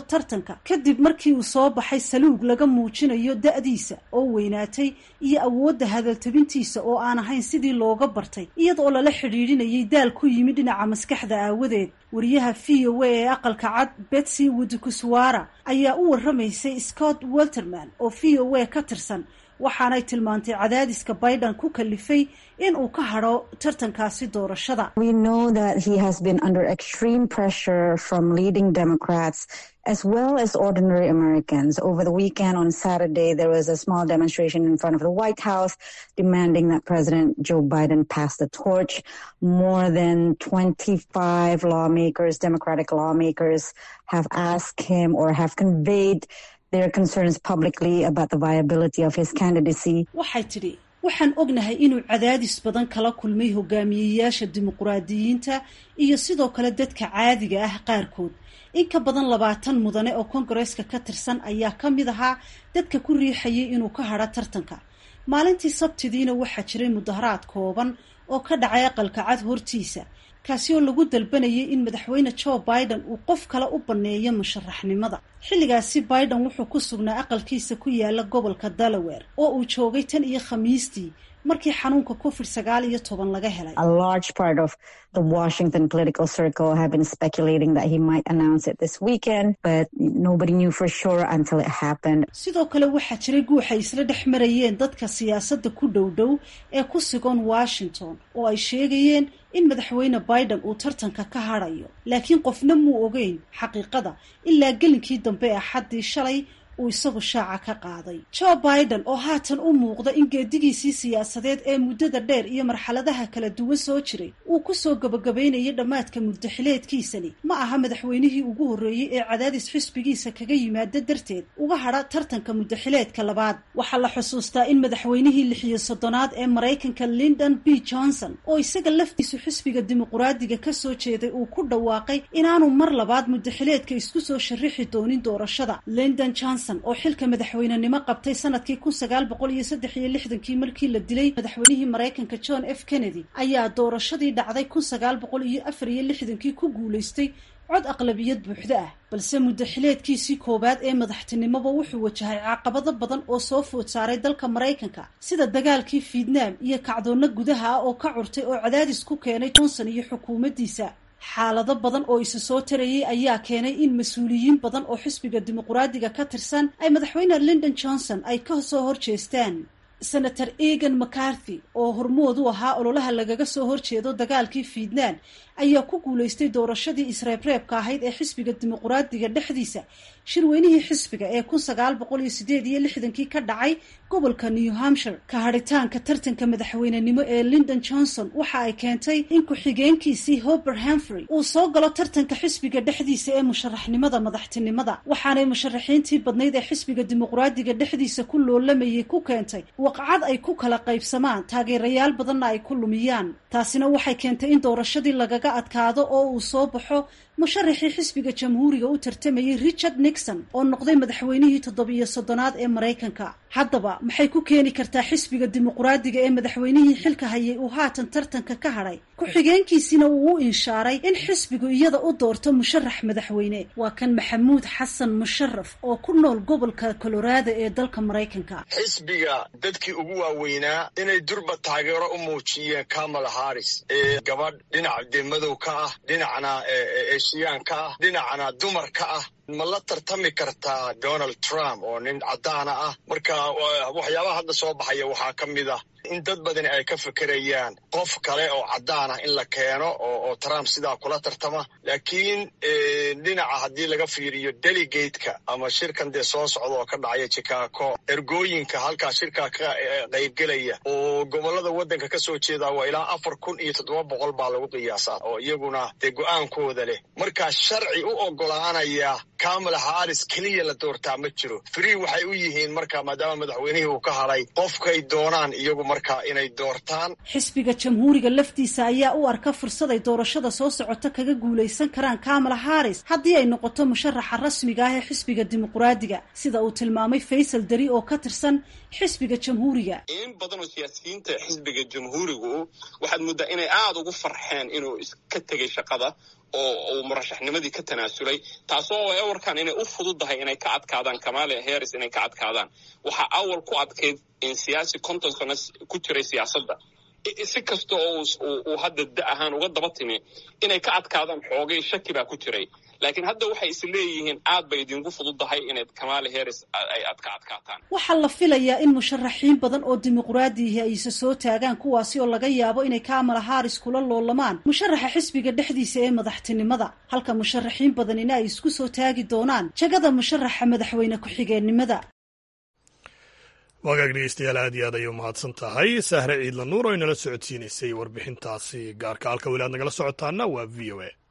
tartanka kadib markii uu soo baxay saluug laga muujinayo da-diisa oo weynaatay iyo awoodda hadaltabintiisa oo aan ahayn sidii looga bartay iyadoo lala xidhiidhinayay daal ku yimid dhinaca maskaxda aawadeed wariyaha v o a ee aqalka cad betsy wudukuswara ayaa u warramaysay scott welterman oo v o a ka tirsan waxaanay tilmaantay cadaadiska biden ku kalifay in uu ka hadho tartankaasi doorashada as well as ordinary Americans. Over the weekend on Saturday, there was a small demonstration in front of the White House demanding that President Joe Biden pass the torch. More than 25 lawmakers, Democratic lawmakers, have asked him or have conveyed their concerns publicly about the viability of his candidacy. waxay tidhi waxaan ognahay inuu cadaadis badan kala kulmay hogaamiyeyaasha dimuqraadiyiinta iyo sidoo kale dadka caadiga ah qaarkood in ka badan labaatan mudane oo kongareeska ka tirsan ayaa ka mid ahaa dadka ku riixayay inuu ka hadho tartanka maalintii sabtidiina waxaa jiray mudaharaad kooban oo ka dhacay aqalka cad hortiisa kaasi oo lagu dalbanayay in madaxweyne joe biden uu qof kale u banneeyo musharaxnimada xilligaasi biden wuxuu ku sugnaa aqalkiisa ku yaala gobolka delaware oo uu joogay tan iyo khamiistii markii xanuunka covid sagaal iyo toban laga helay A large part of the Washington political circle have been speculating that he might announce it this weekend, but nobody knew for sure until it happened. sidoo kale waxaa jiray guuxay isla dhex marayeen dadka siyaasadda ku dhow dhow ee ku sugan washington oo ay sheegayeen in madaxweyne biden uu tartanka ka hadhayo laakiin qofna muu ogeyn xaqiiqada ilaa gelinkii dambe ee axaddii shalay uu isagu shaaca ka qaaday joe biden oo haatan u muuqda in geedigiisii siyaasadeed ee muddada dheer iyo marxaladaha kala duwan soo jiray uu kusoo gabagabaynayay dhammaadka muddaxileedkiisani ma aha madaxweynihii ugu horreeyey ee cadaadis xisbigiisa kaga yimaada darteed uga hadha tartanka muddaxileedka labaad waxaa la xusuustaa in madaxweynihii lixiyo soddonaad ee maraykanka lyndon b johnson oo isaga laftiisu xisbiga dimuqraadiga ka soo jeeday uu ku dhawaaqay inaanu mar labaad muddaxileedka isku soo sharixi doonin doorashada lyndon johnson oo xilka madaxweynenimo qabtay sanadkii kun sagaal boqol iyo saddex iyo lixdankii markii la dilay madaxweynihii maraykanka john f kennedy ayaa doorashadii dhacday kun sagaal boqol iyo afar iyo lixdankii ku guulaystay cod aqlabiyad buuxda ah balse muddaxileedkiisii koowaad ee madaxtinimoba wuxuu wajahay caqabado badan oo soo food saaray dalka maraykanka sida dagaalkii fietnaam iyo kacdoonna gudaha ah oo ka curtay oo cadaadis ku keenay johnson iyo xukuumaddiisa xaalado badan oo isa soo tarayay ayaa keenay in mas-uuliyiin badan oo xisbiga dimuqraadiga ka tirsan ay madaxweyne lyndon johnson ay ka soo horjeestaan senator egan mccarthy oo hormood u ahaa ololaha lagaga soo horjeedo dagaalkii fietnaam ayaa ku guulaystay doorashadii isreebreebka ahayd ee xisbiga dimuqraadiga dhexdiisa shirweynihii xisbiga ee kun sagaal boqol iyo sideed iyo lixdankii ka dhacay gobolka new hampshire ka hadhitaanka tartanka madaxweynenimo ee lyndon johnson waxa ay keentay in ku-xigeenkiisii hober hamfrey uu soo galo tartanka xisbiga dhexdiisa ee musharaxnimada madaxtinimada waxaanay musharaxiintii badnayd ee xisbiga dimuqraadiga dhexdiisa ku loolamayay ku keentay waqcad ay ku kala qaybsamaan taageerayaal badanna ay ku lumiyaan taasina waxay keentay in doorashadii lagaga adkaado oo uu soo baxo musharaxii xisbiga jamhuuriga u tartamayay richard nixon oo noqday madaxweynihii toddobiyo soddonaad ee maraykanka haddaba maxay ku keeni kartaa xisbiga dimuqraadiga ee madaxweynihii xilka hayay uu haatan tartanka ka hadhay ku-xigeenkiisina uu u inshaaray in xisbigu iyada u doorto musharax madaxweyne waa kan maxamuud xasan musharaf oo ku nool gobolka colorado ee dalka maraykanka xisbiga dadkii ugu waaweynaa inay durba taageero u muujiyeen kamala harris ee gabadh dhinaca dee madow ka ah dhinacna eeshiyaan ka ah dhinacna dumar ka ah ma la tartami kartaa donald trump oo nin caddaana ah marka waxyaabaha hadda soo baxaya waxaa ka mid ah in dad badani ay ka fekerayaan qof kale oo caddaana in la keeno oo trump sidaa kula tartama laakiin dhinaca haddii laga fiiriyo delegateka ama shirkan dee soo socda oo ka dhacaya chicago ergooyinka halkaa shirkaa ka qaybgelaya oo gobollada waddanka ka soo jeeda waa ilaa afar kun iyo toddoba boqol baa lagu qiyaasaa oo iyaguna dee go-aankooda leh markaa sharci u ogolaanaya kamala harris keliya la doortaa ma jiro free waxay u yihiin marka maadaama madaxweynihii uu ka hadhay qofkay doonaan iyagu markaa inay doortaan xisbiga jamhuuriga laftiisa ayaa u arka fursad ay doorashada soo socota kaga guulaysan karaan kamala harris haddii ay noqoto musharaxa rasmiga ah ee xisbiga dimuqraadiga sida uu tilmaamay faysal dari oo ka tirsan xisbiga jamhuuriga in badan oo siyaasiyiinta xisbiga jamhuurigu waxaad muddaa inay aada ugu farxeen inuu iska tegay shaqada oo uu murashaxnimadii ka tanaasulay taasoo ay warkaan inay u fududahay inay ka adkaadaan kamala harris inay ka adkaadaan waxaa awal ku adkayd in siyaasi konton sano ku jiray siyaasadda si kasta oo uu hadda da ahaan uga daba timi inay ka adkaadaan xoogay shaki baa ku jiray laakiin hadda waxay is leeyihiin aad bay idinku fududahay inay kamala harris ay adka adkaataan waxaa la filayaa in musharaxiin badan oo dimuqraadiihi ay isa soo taagaan kuwaasi oo laga yaabo inay kamala harris kula loolamaan musharaxa xisbiga dhexdiisa ee madaxtinimada halka musharaxiin badanina ay isku soo taagi doonaan jagada musharaxa madaxweyne ku-xigeenimada wagaag dhegeystayaal aad iyo aad ayay umahadsan tahay sahre ciidla nuur oo inala socodsiinaysay warbixintaasi gaarka halka weli aad nagala socotaana waa v o a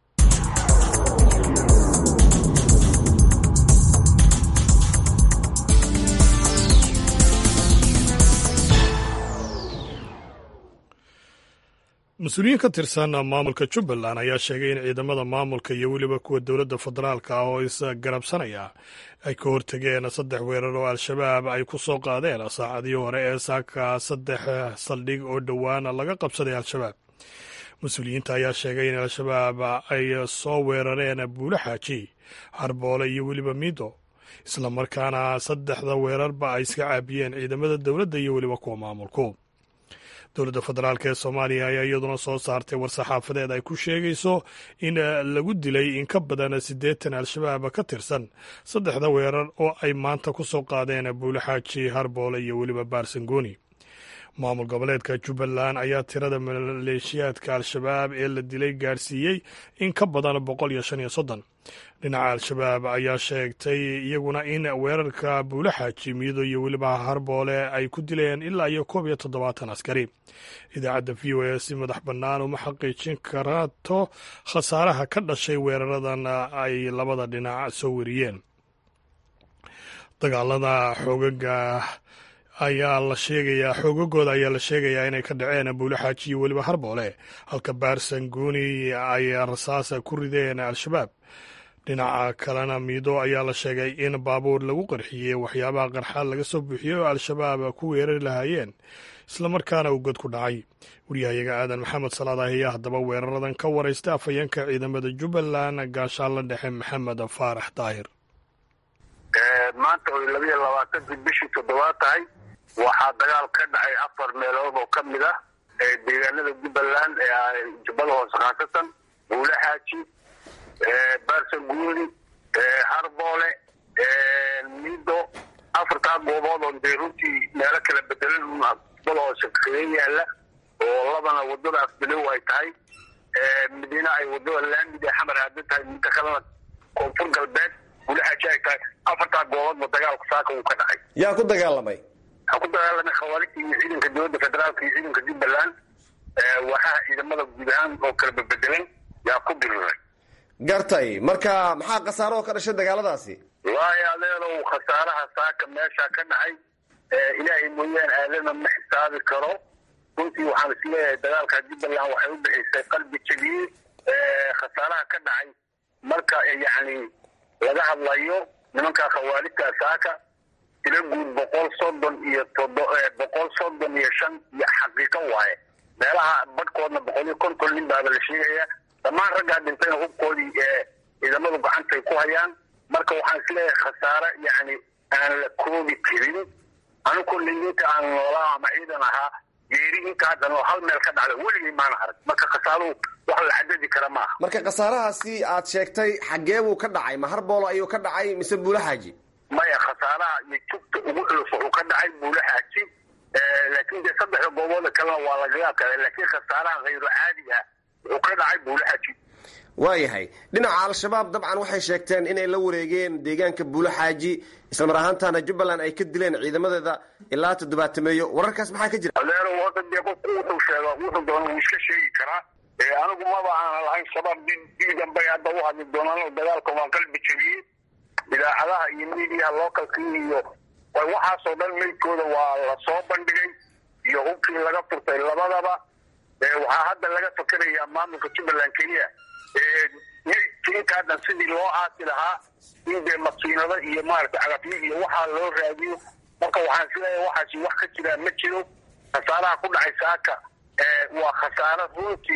mas-uuliyiin ka tirsan maamulka jubbaland ayaa sheegay in ciidamada maamulka iyo weliba kuwa dowladda federaalka ah oo isgarabsanaya ay ka hortageen saddex weerar oo al-shabaab ay ku soo qaadeen saacadii hore ee saaka saddex saldhig oo dhowaana laga qabsaday al-shabaab mas-uuliyiinta ayaa sheegay in al-shabaab ay soo weerareen buulo xaaji harboole iyo weliba miido islamarkaana saddexda weerarba ay iska caabiyeen ciidamada dowladda iyo weliba kuwa maamulku dowladda federaalk ee soomaaliya ayaa iyaduna soo saartay war-saxaafadeed ay ku sheegayso in lagu dilay in ka badan siddeetan al-shabaab ka tirsan saddexda weerar oo ay maanta ku soo qaadeen buulo xaaji harboole iyo weliba baarsangooni maamul goboleedka jubbaland ayaa tirada maleeshiyaadka al-shabaab ee la dilay gaarsiiyey in ka badan boqol iyo shan iyo soddon dhinaca al-shabaab ayaa sheegtay iyaguna in weerarka buulo xaaji miido iyo weliba harboole ay ku dileen ilaa iyo koob iyo toddobaatan askari idaacadda v o a si madax bannaan uma xaqiijin karaato khasaaraha ka dhashay weeraradan ay labada dhinac soo weriyeen dagaalada xoogaga ayaa la sheegayaa xoogagooda ayaa la sheegayaa inay ka dhaceen buulo xaaji iyo weliba harboole halka baarsangooni ay rasaasa ku rideen al-shabaab dhinaca kalena miido ayaa la sheegay in baabuur lagu qarxiyey waxyaabaha qarxaad laga soo buuxiyey oo al-shabaab ku weerari lahaayeen islamarkaana uu god ku dhacay waryahayaga aadan maxamed salaad ah ayaa haddaba weeraradan ka waraystay afhayeenka ciidamada jubbaland gaashaanla dhexe maxamed faarax daahir maanta oy labiyo labaatankii bishii toddobaad tahay waxaa dagaal ka dhacay afar meelood oo ka mid ah deegaanada jubbaland ee jubbada hoose khaasatan buule xaaji baarsanguuni harboole mido afartaa goobood oo dee runtii meelo kala bedelan jubbada hoose kaga yaala oo labana wadada afbilow ay tahay midina ay wadada laamid ee xamar aadan tahay midda kalena koonfur galbeed buule xaaji ay tahay afartaa gooboodba dagaalku saaka uu ka dhacay yaa ku dagaalamay waxaa ku dagaalamay khawaarijta iyo ciidanka dowladda federaalka iyo ciidanka jubbaland waxaa ciidamada guud ahaan oo kala bebedelan yaa ku diriray gartay marka maxaa khasaaro oo ka dhashay dagaaladaasi waayo adeerow khasaaraha saaka meesha ka dhacay ilaahay mooyaane aadana ma xisaabi karo runtii waxaan isleeyahay dagaalka jubbaland waxay u bixisay qalbi jabiye khasaaraha ka dhacay marka yacni laga hadlayo nimanka khawaarijta saaka tila guud boqol soddon iyo todo boqol soddon iyo shan iyo xaqiiqo waaye meelaha badhkoodna boqol iyo konton nin baaba la sheegaya dhammaan raggaa dhintayna hubkoodii ciidamadu gacantay ku hayaan marka waxaan isleeyahay khasaare yacni aan la koobi karin anigu linta aan noolaa ama ciidan ahaa geeri inta haddan oo hal meel ka dhacda weligay maana arag marka khasaaruhu wax la xadadi kara maaha marka khasaarahaasi aad sheegtay xaggee buu ka dhacay ma harboolo ayuu ka dhacay mise buulo xaaji maya khasaaraha iyo jugta ugu culus wuxuu ka dhacay buulo xaaji laakiin dee saddexda goobooda kalena waa lagaga adkaaday laakiin khasaaraha hayro caadi ah wuxuu ka dhacay buulo xaaji waayahay dhinaca al-shabaab dabcan waxay sheegteen inay la wareegeen deegaanka buulo xaaji islamar ahaantaana jubbaland ay ka dileen ciidamadeeda ilaa toddobaatameeyo wararkaas maxaa ka jira adeero hadda dee qofku wuxuu sheega wuxuu doona wuu iska sheegi karaa anigu maba aanan lahayn shabaab diidan bay hadda u hadli doonaan dagaalka waa qalbi jabiyey idaacadaha iyo miidiyaha localkii iyo waxaasoo dhan meydkooda waa la soo bandhigay iyo hubkii laga furtay labadaba waxaa hadda laga fakerayaa maamulka jubbaland keliya meydka inta haddan sidii loo aasi lahaa in dee makiinado iyo maaragtay cagafyo iyo waxaa loo raadiyo marka waxaan isleeyahay waxaasi wax ka jiraa ma jiro khasaaraha ku dhacay saaka waa khasaaro runtii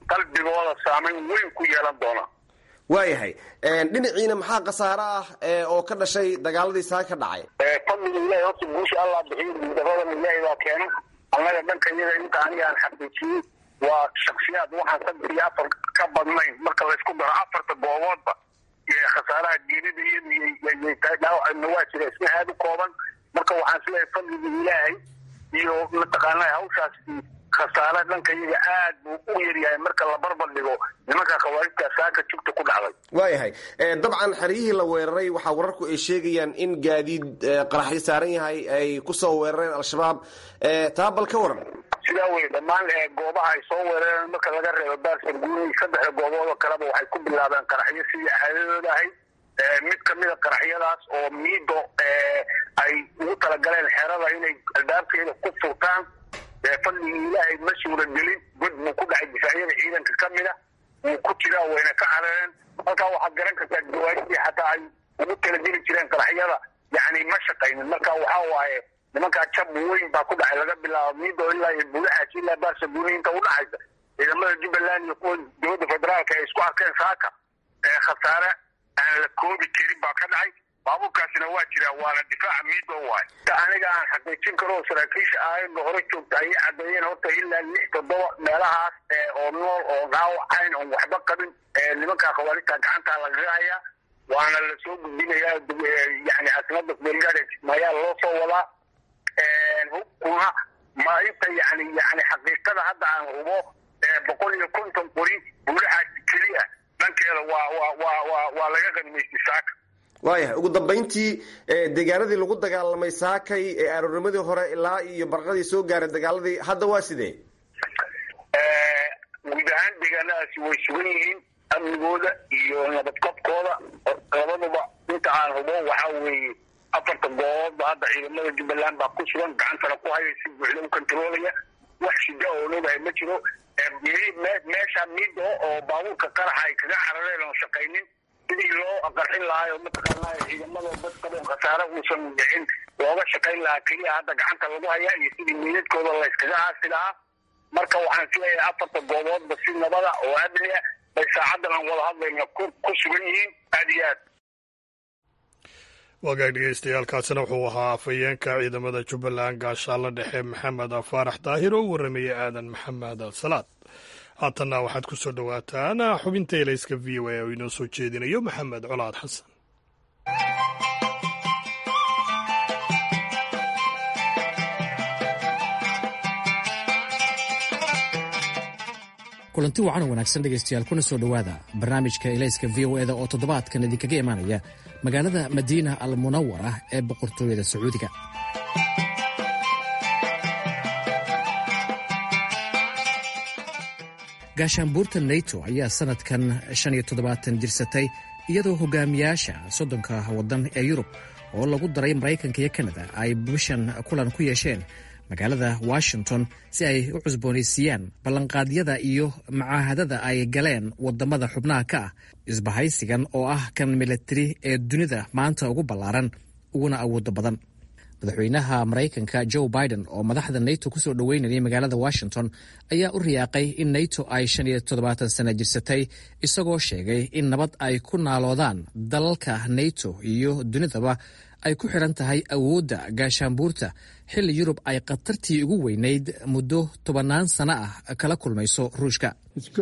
qalbigooda saamayn weyn ku yeelan doona waayahay dhinaciina maxaa khasaare ah oo ka dhashay dagaaladii saa ka dhacay fadliga ilahay horta guusha allah bixiyo guudaradana ilaahay baa keena annaga dhanka iyada inta aniga aan xaqiijiyey waa shaksiyaad waxaan saddex iyo afar ka badnayn marka laysku daro afarta gooboodba khasaaraha geerida iyadu tahay dhaawacna waa jira isna aada u kooban marka waxaan isleeyahay fadliga ilaahay iyo mataqaanaa hawshaas khasaare dhanka iyaga aad buu u yaryahay marka la barbar dhigo nimanka khawaarijta saaka jugta ku dhacday waayahay dabcan xeryihii la weeraray waxaa wararku ay sheegayaan in gaadiid qaraxyo saaran yahay ay kusoo weerareen al-shabaab taa bal ka waran sidaa wey dhammaan goobaha ay soo weerareen marka laga reebo baarsan guuni saddexda goobood oo kaleba waxay ku bilaabeen qaraxyo sidii caadadooda ahayd mid kamida qaraxyadaas oo miido ay ugu talagaleen xerada inay albaabkeeda ku furtaan fadligii ilaahay ma suura gelin god buu ku dhacay difaacyada ciidanka ka mida wuu ku jiraa wayna ka carareen halkaa waxaad garan kartaa gawaajidii xataa ay ugu talageli jireen qaraxyada yani ma shaqaynin marka waxaa waaye nimankaa jab weyn baa ku dhacay laga bilaabo miido ilaa iyo buulaxaas ilaa baarsa guuni inta udhaxaysa ciidamada jubbaland iyo kuwa dowladda federaalka ay isku arkeen saaka khasaare aan la koobi karin baa ka dhacay baabuurkaasina waa jiraa waana difaaca miido waay aniga aan xaqiijin karo saraakiisha aayadda hore joogta ayay cadeeyeen horta ilaa lix toddoba meelahaas oo nool oo dhaawacayn oon waxba qabin nimanka khawaarijta gacantaa lagaga hayaa waana lasoo gudbinayaa yani caasimadda belgared mayaa loo soo wadaa hubkuna ma inta yani yani xaqiiqada hadda aan hubo boqol iyo konton qori buulaxaas keliya dhankeeda waa waa waa waa waa laga qanimaystay saaka waayahay ugu dambayntii deegaanadii lagu dagaalamay saakay ee aroornimadii hore ilaa iyo barqadii soo gaaray dagaaladii hadda waa sidee guud ahaan deegaanadaasi way sugan yihiin amnigooda iyo nabadqabkooda labaduba inta aan hubo waxaa weeye afarta gooboodba hadda ciidamada jubbaland baa ku sugan gacantana ku haya si buuxda u kontaroolaya wax shida oo noogahay ma jiro meesha mido oo baabuurka qaraxa ay kaga carareen oo shaqaynin sidii loo qarxin lahaa oo mataqaanaa ciidamada dadkaba khasaare uusan dhicin looga shaqayn lahaa keliya hadda gacanta lagu hayaa iyo sidii meydadkooda layskaga aasi lahaa marka waxaan isleeyahay afarta gooboodba si nabada oo amni ah bay saacadan aan wada hadlayna ku sugan yihiin aada iyo aad wagaag dhegeystayaaalkaasina wuxuu ahaa afhayeenka ciidamada jubbaland gaashaalla dhexe maxamed faarax daahir oo u warramayay aadan maxamed salaad haatanna waxaad ku soo dhowaataan xubinta elayska v o a oo inoo soo jeedinayo maxamed colaad xasan kulanti wacan oo wanaagsan dhegaystayaal kuna soo dhowaada barnaamijka elayska v o eda oo toddobaadkan idinkaga imaanaya magaalada madiina al munawar ah ee boqortooyada sacuudiga gaashaanbuurta nato ayaa sanadkan shan iyo toddobaatan jirsatay iyadoo hogaamiyaasha soddonka waddan ee yurub oo lagu daray maraykanka iyo kanada ay bishan kulan ku yeesheen magaalada washington si ay u cusboonaysiiyaan ballanqaadyada iyo macaahadada ay galeen wadamada xubnaha ka ah isbahaysigan oo ah kan milatari ee dunida maanta ugu ballaaran uguna awooda badan madaxweynaha maraykanka joe biden oo madaxda nato kusoo dhoweynayay magaalada washington ayaa u riyaaqay in nato ay shan iyo toddobaatan sana jirsatay isagoo sheegay in nabad ay ku naaloodaan dalalka nato iyo dunidaba ay ku xidhan tahay awoodda gaashaanbuurta xilli yurub ay khatartii ugu weynayd muddo tobannaan sano ah kala kulmayso ruushka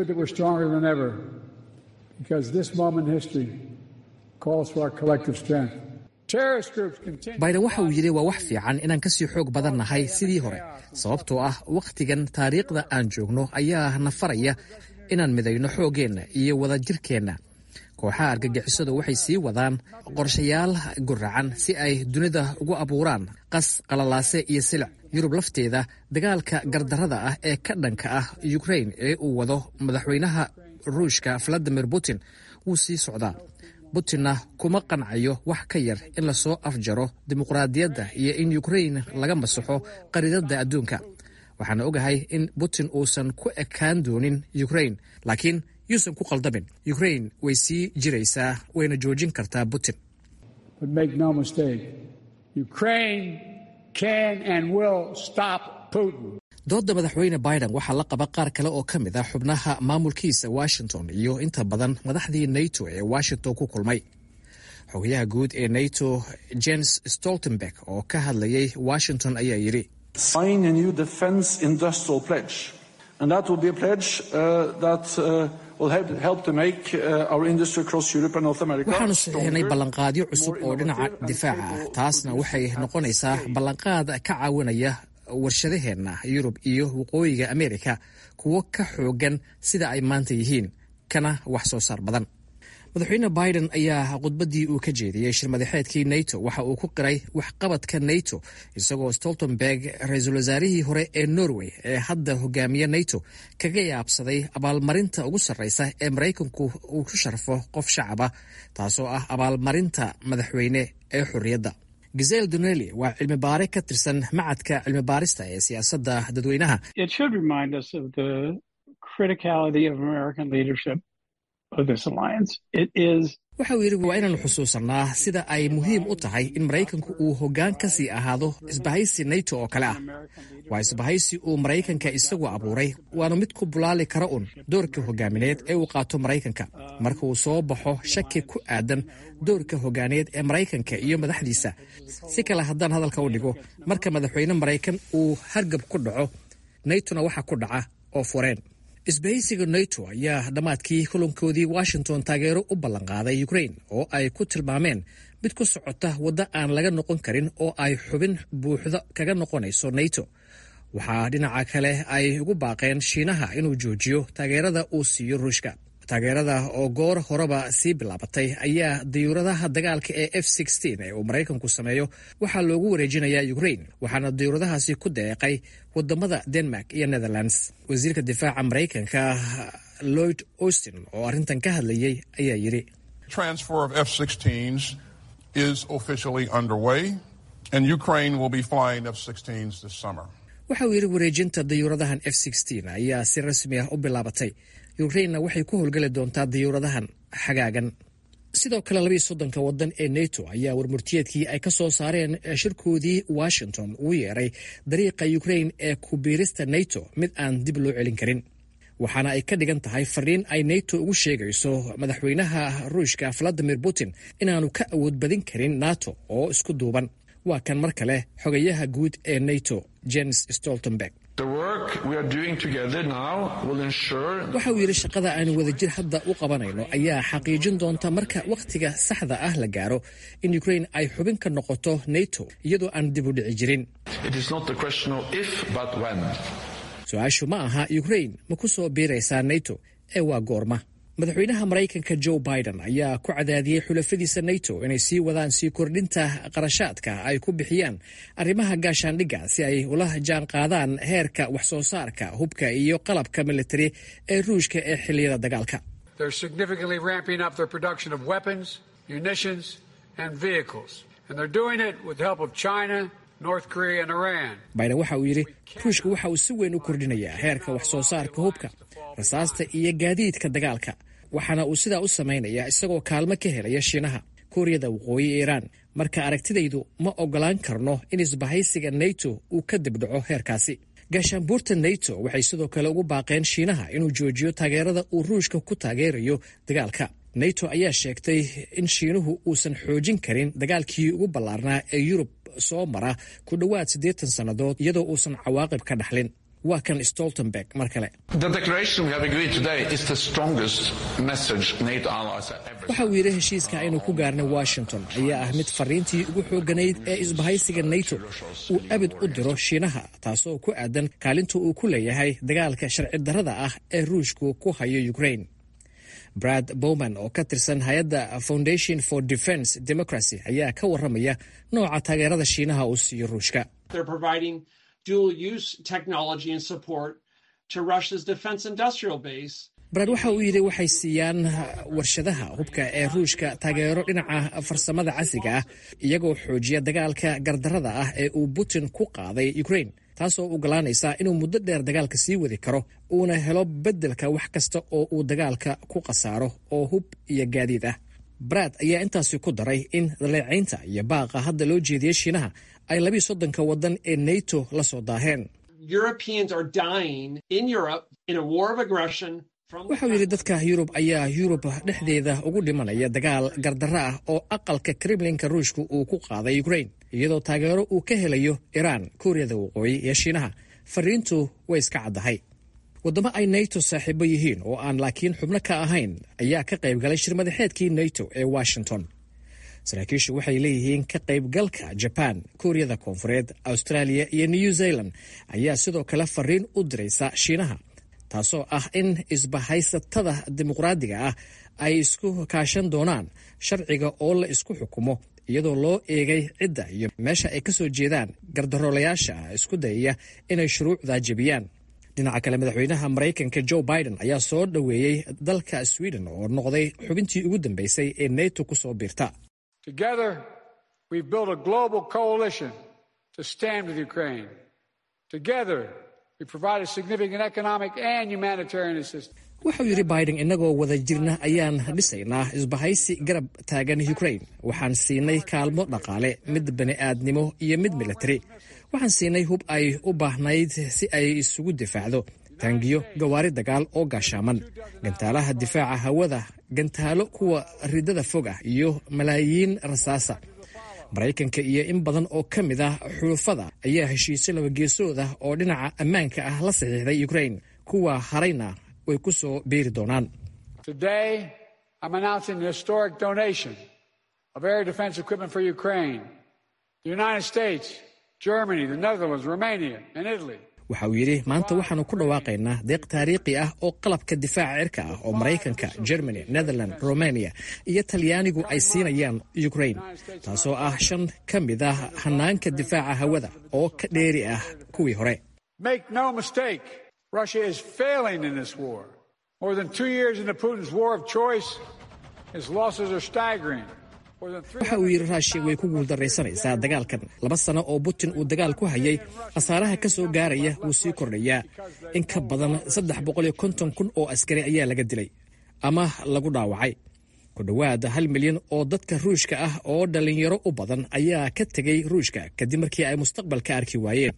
biden waxa uu yidhi waa wax fiican inaan kasii xoog badan nahay sidii hore sababtoo ah wakhtigan taariikhda aan joogno ayaa na faraya inaan midayno xooggeenna iyo wadajirkeenna kooxaha argagixisadu waxay sii wadaan qorshayaal guracan si ay dunida ugu abuuraan qas qalalaase iyo silic yurub lafteeda dagaalka gardarrada ah ee ka dhanka ah ukrain ee uu wado madaxweynaha ruushka valadimir putin wuu sii socdaa putinna kuma qancayo wax ka yar in lasoo afjaro dimuqraadiyadda iyo in ukrain laga masaxo qaridada adduunka waxaana ogahay in putin uusan ku ekaan doonin ukrain laakiin yuusan ku qaldamin ukrain way sii jiraysaa wayna joojin kartaa putin doodda madaxweyne biden waxaa la qaba qaar kale oo ka mid ah xubnaha maamulkiisa washington iyo inta badan madaxdii nato ee washington ku kulmay xogayaha guud ee nato jens stoltenberg oo ka hadlayay washington ayaa yidhi waxaanu saxiixnay ballanqaadyo cusub oo dhinaca difaaca ah taasna waxay noqonaysaa ballanqaad ka caawinaya warshadaheenna yurub iyo waqooyiga amerika kuwo ka xoogan sida ay maanta yihiin kana wax soo saar badan madaxweyne biden ayaa khudbaddii uu ka jeediyey shirmadaxeedkii nato waxa uu ku qiray waxqabadka nato isagoo stoltenberg ra-iisul wasaarihii hore ee norway ee hadda hogaamiya nato kaga yaabsaday abaalmarinta ugu sarreysa ee maraykanku uu ku sharfo qof shacaba taasoo ah abaalmarinta madaxweyne ee xorriyadda gisel doneli waa cilmi baare ka tirsan macadka cilmi baarista ee siyaasadda dadweynaha waxa uu yidhi waa inaanu xusuusannaa sida ay muhiim u tahay in maraykanku uu hoggaan ka sii ahaado isbahaysi nato oo kale ah waa isbahaysi uu maraykanka isagu abuuray waanu mid ku bulaali kara un doorka hogaamineed ee uu qaato maraykanka marka uu soo baxo shaki ku aadan doorka hogaaneed ee maraykanka iyo madaxdiisa si kale haddaan hadalka u dhigo marka madaxweyne maraykan uu hargab ku dhaco natona waxa ku dhaca oo fureen isbahaysiga nato ayaa dhammaadkii kulankoodii washington taageero u ballanqaaday ukrain oo ay ku tilmaameen mid ku socota waddo aan laga noqon karin oo ay xubin buuxda kaga noqonayso nato waxaa dhinaca kale ay ugu baaqeen shiinaha inuu joojiyo taageerada uu siiyo ruushka taageerada oo goor horeba sii bilaabatay ayaa dayuuradaha dagaalka ee f ee uu maraykanku sameeyo waxaa loogu wareejinayaa ukrain waxaana dayuuradahaasi ku deeqay wadamada denmark iyo netherlands wasiirka difaaca maraykanka lloyd austin oo arrintan ka hadlayay ayaa yidhi waxa uu yidhi wareejinta dayuuradahan f ayaa si rasmi ah u bilaabatay ukrainna waxay ku howlgeli doontaa dayuuradahan xagaagan sidoo kale labiiyo soddonka waddan ee nato ayaa warmurtiyeedkii ay ka soo saareen shirkoodii washington uu yeeray dariiqa ukrain ee kubiirista nato mid aan dib loo celin karin waxaana ay ka dhigan tahay fariin ay nato ugu sheegayso madaxweynaha ruushka valadimir putin inaanu ka awood badin karin nato oo isku duuban waa kan mar kale xogayaha guud ee nato jens stoltenberg waxa uu yidhi shaqada aanu wadajir hadda u qabanayno ayaa xaqiijin doonta marka wakhtiga saxda ah la gaaro in ukrain ay xubin ka noqoto nato iyadoo aan dib u dhici jirin su-aashu ma aha ukrain ma ku soo biiraysaa nato ee waa goorma madaxweynaha maraykanka joe biden ayaa ku cadaadiyey xulafadiisa nato inay sii wadaan sii kordhinta qarashaadka ay ku bixiyaan arrimaha gaashaandhigga si ay ula jaan qaadaan heerka wax soo saarka hubka iyo qalabka militari ee ruushka ee xilliyada dagaalka biden waxa uu yidhi ruushka waxa uu si weyn u kordhinayaa heerka wax soo saarka hubka rasaasta iyo gaadiidka dagaalka waxaana uu sidaa u samaynayaa isagoo kaalmo ka helaya shiinaha kuuriyada waqooyi ee iiraan marka aragtidaydu ma oggolaan karno in isbahaysiga nato uu ka dibdhaco heerkaasi gaashaanbuurta nato waxay sidoo kale ugu baaqeen shiinaha inuu joojiyo taageerada uu ruushka ku taageerayo dagaalka nato ayaa sheegtay in shiinuhu uusan xoojin karin dagaalkii ugu ballaarnaa ee yurub soo mara ku dhowaad siddeetan sannadood iyadoo uusan cawaaqib ka dhaxlin waa kan stoltenberg mar kale waxa uu yidhi heshiiska aynu ku gaarnay washington ayaa ah mid fariintii ugu xoogganayd ee isbahaysiga nato uu abid u diro shiinaha taasoo ku aadan kaalinta uu ku leeyahay dagaalka sharci darrada ah ee ruushku ku hayo ukrain brad bowman oo ka tirsan hay-adda foundation for defence democracy ayaa ka warramaya nooca taageerada shiinaha uu siiyo ruushka brad waxa uu yidhi waxay siiyaan warshadaha hubka ee ruushka taageero dhinaca farsamada casriga ah iyagoo xoojiya dagaalka gardarrada ah ee uu putin ku qaaday ukrain taasoo ogolaanaysa inuu muddo dheer dagaalka sii wadi karo uuna helo beddelka wax kasta oo uu dagaalka ku khasaaro oo hub iyo gaadiid ah brad ayaa intaasi ku daray in daleecaynta iyo baaqa hadda loo jeediyey shiinaha ay labiiyo soddonka waddan ee nato la soo daaheen waxau yidhi dadka yurub ayaa yurub dhexdeeda ugu dhimanaya dagaal gardarro ah oo aqalka kremlinka ruushka uu ku qaaday ukrain iyadoo taageero uu ka helayo iraan kuuriyada waqooyi iyo shiinaha fariintu way iska caddahay waddamo ay nato saaxiibo yihiin oo aan laakiin xubno ka ahayn ayaa ka qayb galay shirmadaxeedkii nato ee washington saraakiishu waxay leeyihiin ka qaybgalka jaban kuuriyada koonfureed australia iyo new zealand ayaa sidoo kale fariin u diraysa shiinaha taasoo ah in isbahaysatada dimuqraadiga ah ay isku kaashan doonaan sharciga oo la isku xukumo iyadoo loo eegay cidda iyo meesha ay ka soo jeedaan gardaroolayaasha isku dayaya inay shuruucda jebiyaan dhinaca kale madaxweynaha maraykanka joe biden ayaa soo dhoweeyey dalka sweden oo noqday xubintii ugu dambeysay ee neto ku soo biirta wuxuu yidhi biden innagoo wada jirna ayaan dhisaynaa isbahaysi garab taagan ukrain waxaan siinay kaalmo dhaqaale mid bani'aadnimo iyo mid militari waxaan siinay hub ay u baahnayd si ay isugu difaacdo taangiyo gawaari dagaal oo gaashaaman gantaalaha difaaca hawada gantaalo kuwa ridada fog ah iyo malaayiin rasaasa maraykanka iyo in badan oo ka mid ah xulufada ayaa heshiisyo labageesood ah oo dhinaca ammaanka ah la saxiixday ukrain kuwa harayna way ku soo beeri doonaan waxa uu yidhi maanta waxaannu ku dhawaaqaynaa deeq taariikhi ah oo qalabka difaaca cirka ah oo maraykanka germany netherland romania iyo talyaanigu ay siinayaan ukrain taasoo ah shan ka mid ah hanaanka difaaca hawada oo ka dheeri ah kuwii hore waxa uu yidhi raashiya way ku guuldarraysanaysaa dagaalkan laba sano oo putin uu dagaal ku hayay khasaaraha ka soo gaaraya wuu sii kordhayaa in ka badan saddex boqoliyo konton kun oo askari ayaa laga dilay ama lagu dhaawacay ku dhowaad hal milyan oo dadka ruushka ah oo dhallinyaro u badan ayaa ka tegay ruushka kadib markii ay mustaqbalka arki waayeen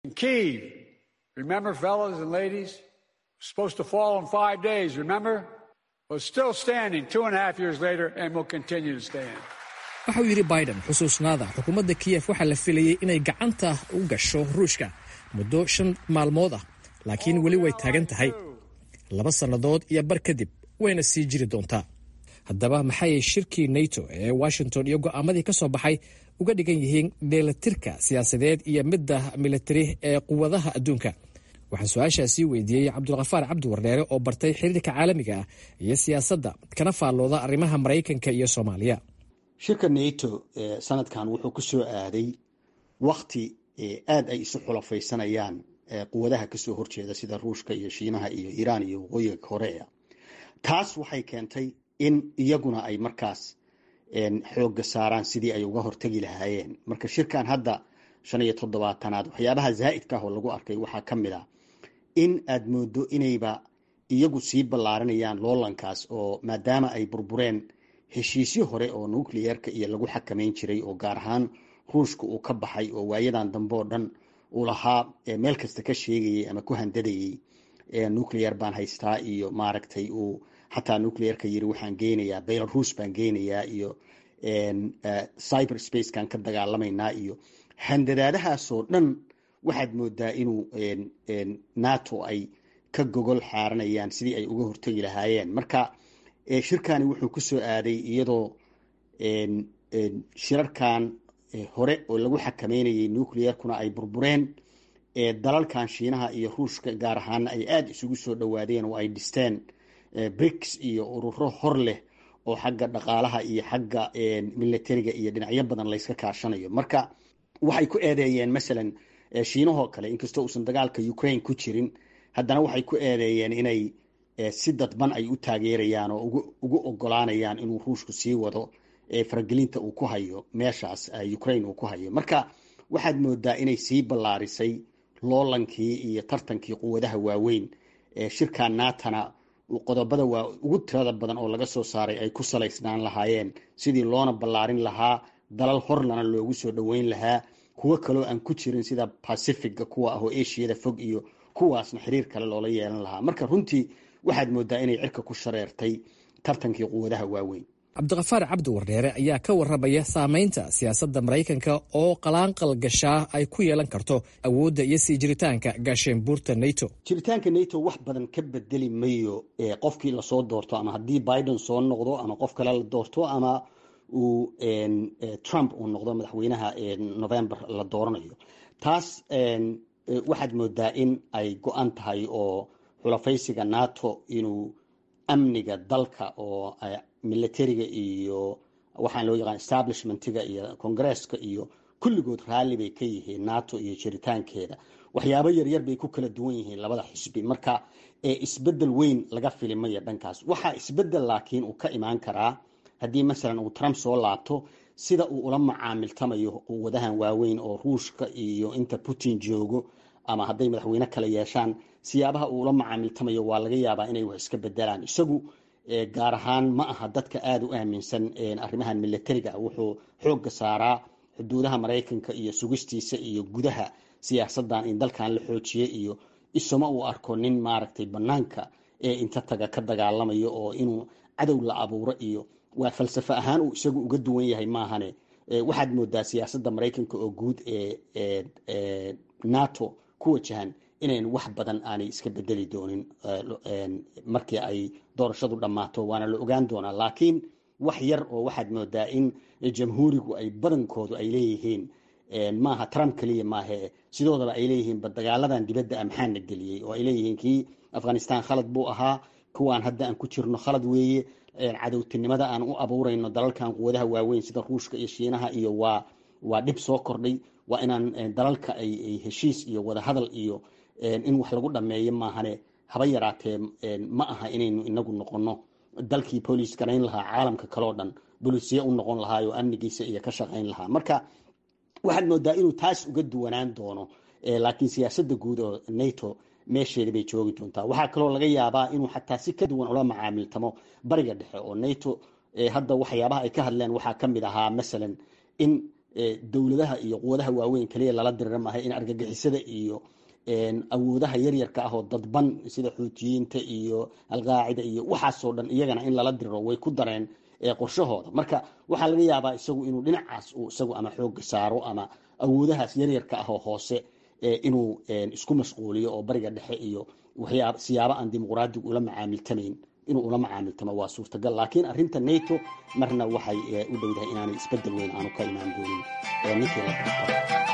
waxauu yidhi biden xusuusnaada xukuumadda kiyef waxaa la filayey inay gacanta u gasho ruushka muddo shan maalmood ah laakiin weli way taagan tahay laba sannadood iyo bar kadib wayna sii jiri doontaa haddaba maxay shirkii nato ee washington iyo go'aamadii ka soo baxay uga dhigan yihiin dheelatirka siyaasadeed iyo midda militari ee quwadaha adduunka waxaan su-aashaasii weydiiyey cabdulkhafaar cabdi wardheere oo bartay xiriirka caalamiga ah iyo siyaasadda kana faallooda arrimaha maraykanka iyo soomaaliya shirka nato sanadkan wuxuu ku soo aaday wakti aad ay isu xulafaysanayaan quwadaha kasoo horjeeda sida ruushka iyo shiinaha iyo iiraan iyo waqooyiga korea taas waxay keentay in iyaguna ay markaas xooga saaraan sidii ay uga hortegi lahaayeen marka shirkan hadda shan iyo toddobaatanaad waxyaabaha zaa'idka ah oo lagu arkay waxaa ka mid ah in aad moodo inayba iyagu sii ballaarinayaan loolankaas oo maadaama ay burbureen heshiisyo hore oo nucleerka iyo lagu xakamayn jiray oo gaar ahaan ruushka uu ka baxay oo waayadan dambe oo dhan uu lahaa meel kasta ka sheegayay ama ku handadayay nucleer baan haystaa iyo maaragtay uu xataa nucleerka yiri waxaan geynayaa belarus baan geynayaa iyo cyber spacekan ka dagaalamaynaa iyo handadaadahaasoo dhan waxaad moodaa inuu nato ay ka gogol xaaranayaan sidii ay uga hortegi lahaayeen marka shirkani wuxuu ku soo aaday iyadoo shirarkan hore oo lagu xakameynayay nucleerkuna ay burbureen dalalkan shiinaha iyo ruushka gaar ahaana ay aada isugu soo dhowaadeen oo ay dhisteen brics iyo ururo hor leh oo xagga dhaqaalaha iyo xagga militariga iyo dhinacyo badan layska kaashanayo marka waxay ku eedeeyeen masalan shiinahoo kale inkastoo uusan dagaalka ukraine ku jirin haddana waxay ku eedeeyeen inay si dadban ay u taageerayaan oo ugu ogolaanayaan inuu ruushku sii wado faragelinta uu ku hayo meeshaas ukraine uu ku hayo marka waxaad moodaa inay sii ballaarisay loolankii iyo tartankii quwadaha waaweyn shirkan naatana qodobada waa ugu tirada badan oo laga soo saaray ay ku salaysnaan lahaayeen sidii loona ballaarin lahaa dalal horlana loogu soo dhoweyn lahaa kuwo kaloo aan ku jirin sida pacifica kuwa ah oo ashiyada fog iyo kuwaasna xiriir kale loola yeelan lahaa marka runtii waxaad moodaa inay cirka ku shareertay tartankii quwadaha waaweyn cabdiqafaar cabdi wardheere ayaa ka warramaya saamaynta siyaasadda maraykanka oo qalaanqal gashaa ay ku yeelan karto awoodda iyo sii jiritaanka gaasheembuurta nato jiritaanka nato wax badan ka bedeli mayo qofkii lasoo doorto ama haddii biden soo noqdo ama qof kale la doorto ama uu trump uu noqdo madaxweynaha november la dooranayo taas waxaad moodaa in ay go-an tahay oo xulafaysiga nato inuu amniga dalka oo militariga iyo waxaan loo yaqaan establishmentiga iyo congresska iyo kulligood raalli bay ka yihiin nato iyo jiritaankeeda waxyaabo yaryar bay ku kala duwan yihiin labada xisbi marka isbedel weyn laga filimaya dhankaas waxaa isbedel laakiin uu ka imaan karaa haddii masalan uu trump soo laabto sida uu ula macaamiltamayo quwadahan waaweyn oo ruushka iyo inta putin joogo ama hadday madaxweyne kale yeeshaan siyaabaha uu ula macaamiltamayo waa laga yaabaa inay wax iska bedelaan isagu gaar ahaan ma aha dadka aada u aaminsan arrimahan militariga wuxuu xoogga saaraa xuduudaha maraykanka iyo sugistiisa iyo gudaha siyaasadan in dalkan la xoojiye iyo isuma uu arko nin maaragtay banaanka ee inta taga ka dagaalamayo oo inuu cadow la abuuro iyo waa falsafo ahaan uu isagu uga duwan yahay maahane waxaad moodaa siyaasadda maraykanka oo guud ee nato ku wajahan inayn wax badan aanay iska bedeli doonin markii ay doorashadu dhammaato waana la ogaan doonaa laakiin wax yar oo waxaad moodaa in jamhuurigu ay badankoodu ay leeyihiin maaha trump keliya maahe sidoodaba ay leeyihiin ba dagaaladan dibadda a maxaana geliyey oo ay leeyihiin kii afghanistan khalad buu ahaa kuwaan hadda aan ku jirno khalad weeye cadowtinimada aan u abuurayno dalalkan quwadaha waaweyn sida ruushka iyo shiinaha iyo waa waa dhib soo kordhay waa inaan dalalka ay heshiis iyo wadahadal iyo in wax lagu dhameeyo maahane haba yaraatee ma aha inaynu inagu noqono dalkii booliis garayn lahaa caalamka kaleo dhan bolisiye u noqon lahaa oo amnigiisa iyo ka shaqayn lahaa marka waxaad moodaa inuu taas uga duwanaan doono laakiin siyaasadda guud oo nato meesheeda bay joogi doontaa waxaa kaloo laga yaabaa inuu xataa si ka duwan ula macaamiltamo bariga dhexe oo nato hadda waxyaabaha ay ka hadleen waxaa ka mid ahaa masalan in dowladaha iyo quwadaha waaweyn kaliya lala dirira maaha in argagixisada iyo awoodaha yaryarka ah oo dadban sida xuutiyiinta iyo alqaacida iyo waxaasoo dhan iyagana in lala diriro way ku dareen qorshahooda marka waxaa laga yaabaa isagu inuu dhinacaas uu isagu ama xooga saaro ama awoodahaas yaryarka ah oo hoose inuu isku mashquuliyo oo bariga dhexe iyo waxyaab siyaabo aan dimuqraadigu ula macaamiltamayn inuu ula macaamiltamo waa suurtagal laakiin arrinta nato marna waxay u dhowdahay inaanay isbedel weyn aanu ka imaan doonin ninkii la doorto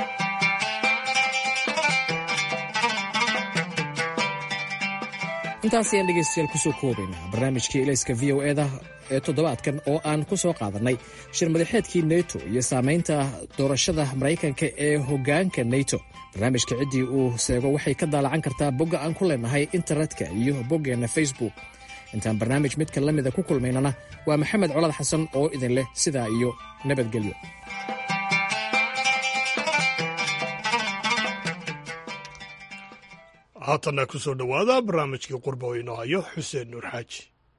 intaas ayaan dhegaystayaal kusoo koobaynaa barnaamijkii ilayska v o eda ee toddobaadkan oo aan ku soo qaadannay shir madaxeedkii neto iyo saamaynta doorashada maraykanka ee hoggaanka neto barnaamijka ciddii uu seego waxay ka daalacan kartaa bogga aan ku leenahay internetka iyo boggeenna facebook intaan barnaamij midka la mida ku kulmaynana waa maxamed colad xasan oo idin leh sidaa iyo nabadgelyo haatanna ku soo dhowaada barnaamijkii qurba oo inoo hayo xuseen nuur xaaji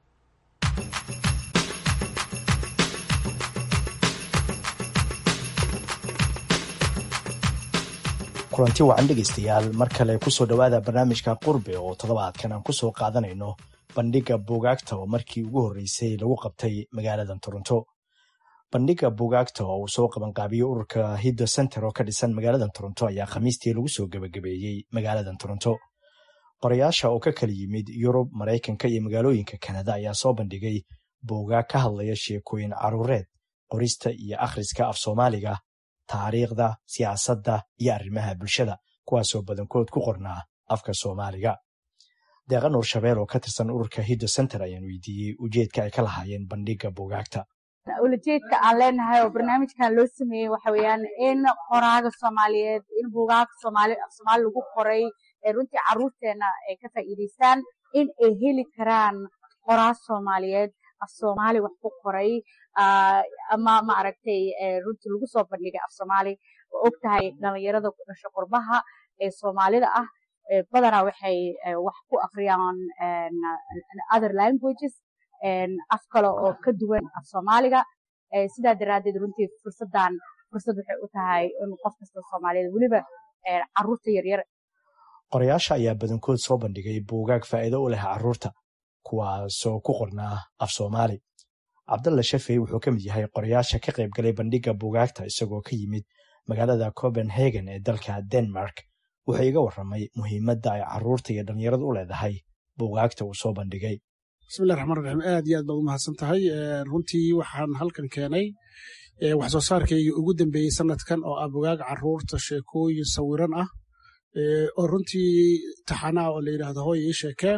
kulanti wacan dhegaystayaal mar kale kusoo dhowaada barnaamijka qurbe oo toddobaadkan aan kusoo qaadanayno bandhigga buugaagta oo markii ugu horreysay lagu qabtay magaaladan toronto bandhigga buugaagta oo uu soo qabanqaabiyo ururka hiddo center oo ka dhisan magaaladan toronto ayaa khamiistii lagu soo gebagabeeyey magaaladan toronto qorayaasha oo ka kala yimid yurub maraykanka iyo magaalooyinka kanada ayaa soo bandhigay buugaag ka hadlaya sheekooyin caruureed qorista iyo akhriska af soomaaliga taariikhda siyaasadda iyo arrimaha bulshada kuwaasoo badankood ku qornaa afka soomaaliga deeqa nuur shabeel oo ka tirsan ururka hiddo center ayaan weydiiyey ujeedka ay ka lahaayeen bandhigga buugaagta ulajeedka aan leenahay oo barnaamijkan loo sameeyey waxa weeyaan in qoraaga soomaaliyeed in buugaaga soomaali af soomaali lagu qoray ee runtii carruurteena ay ka faa'iidaystaan in ay heli karaan qoraa soomaaliyeed af soomaali wax ku qoray ama maaragtay runtii lagu soo bandhigay af soomaali oo og tahay dhalinyarada ku dhasho qurbaha ee soomaalida ah badanaa waxay wax ku akhriyaan other languages af kale oo ka duwan af soomaaliga sidaa daraaddeed runtii fursaddan fursad waxay u tahay in qof kasta soomaaliyeed weliba caruurta yaryar qorayaasha ayaa badankood soo bandhigay buugaag faa'iido u leh carruurta kuwaasoo ku qornaa af soomaali cabdalla shafey wuxuu ka mid yahay qorayaasha ka qayb galay bandhigga buugaagta isagoo ka yimid magaalada copenhagen ee dalka denmark wuxuu iga warramay muhiimadda ay carruurta iyo dhallinyaradu u leedahay buugaagta uu soo bandhigay bismillahi raxmaan raxiim aad iyo aad baad u mahadsan tahay runtii waxaan halkan keenay wax soo saarkayga ugu dambeeyey sanadkan oo ah bugaag carruurta sheekooyin sawiran ah oo runtii taxanaa oo la yidhaahdo hooy ii sheekee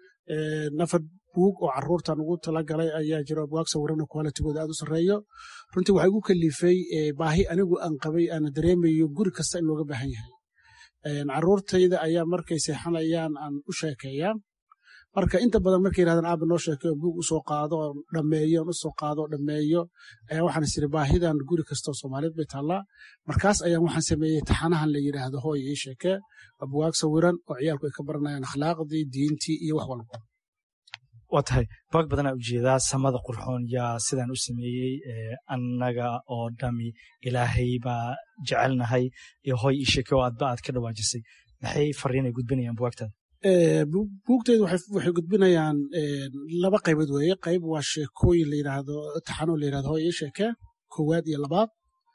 nafar buug oo carruurtan ugu talagalay ayaa jiro bugaag sawirana qualitigooda aad u sarreeyo runtii waxaa igu kalifay baahi anigu aan qabay aana dareemayo guri kasta in looga baahan yahay carruurtayda ayaa markay seexanayaan aan u sheekeeyaa marka inta badan markay yirahdaan aaba noo sheekeyo buug usoo qaado oo dhammeeyo on usoo qaado oo dhammeeyo ayaa waxaan isiri baahidan guri kastoo soomaaliyeed bay taallaa markaas ayaan waxaan sameeyey taxanahan la yidhaahdo hooy ii sheekee waa bugaag sawiran oo ciyaalku ay ka baranayaan akhlaaqdii diintii iyo wax walba waa tahay bugaag badanaa ujeedaa samada qurxoon yaa sidaan u sameeyey annaga oo dhami ilaahay baa jecelnahay iyo hooy ii sheeke oo aadba aad ka dhawaajisay maxay fariinay gudbinayaan bugaagtaada buugteyda waxay gudbinayaan laba qaybood weeye qayb waa sheekooyin la yidhaahdo taxano la yidhahdo hooy ii sheeke koowaad iyo labaad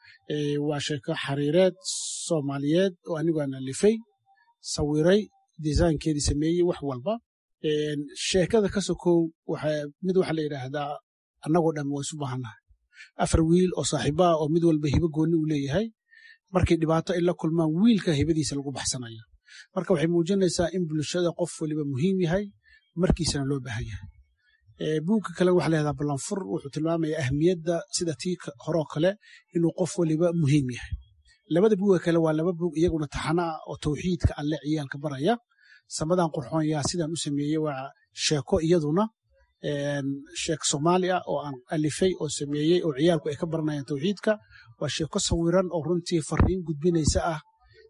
waa sheeko xariireed soomaaliyeed oo anigu aan alifay sawiray disaynkeedii sameeyey wax walba sheekada ka sokow mid waxaa la yidhaahdaa annagoo dhan waa isu baahannahay afar wiil oo saaxiibaha oo mid walba hibo goonni uu leeyahay markay dhibaato ay la kulmaan wiilka hibadiisa lagu baxsanaya marka waxay muujinaysaa in bulshada qof waliba muhiim yahay markiisana loo baahan yahay buugka kale waxa layahdaa ballanfur wuxuu tilmaamaya ahmiyadda sida tii horoo kale inuu qof waliba muhiim yahay labada buuga kale waa laba buug iyaguna taxana ah oo tawxiidka alle ciyaalka baraya samadan qurxoon yaa sidaan u sameeyey waa sheeko iyaduna sheek soomaali ah oo aan alifay oo sameeyey oo ciyaalku ay ka baranayaan tawxiidka waa sheeko sawiran oo runtii fariin gudbinaysa ah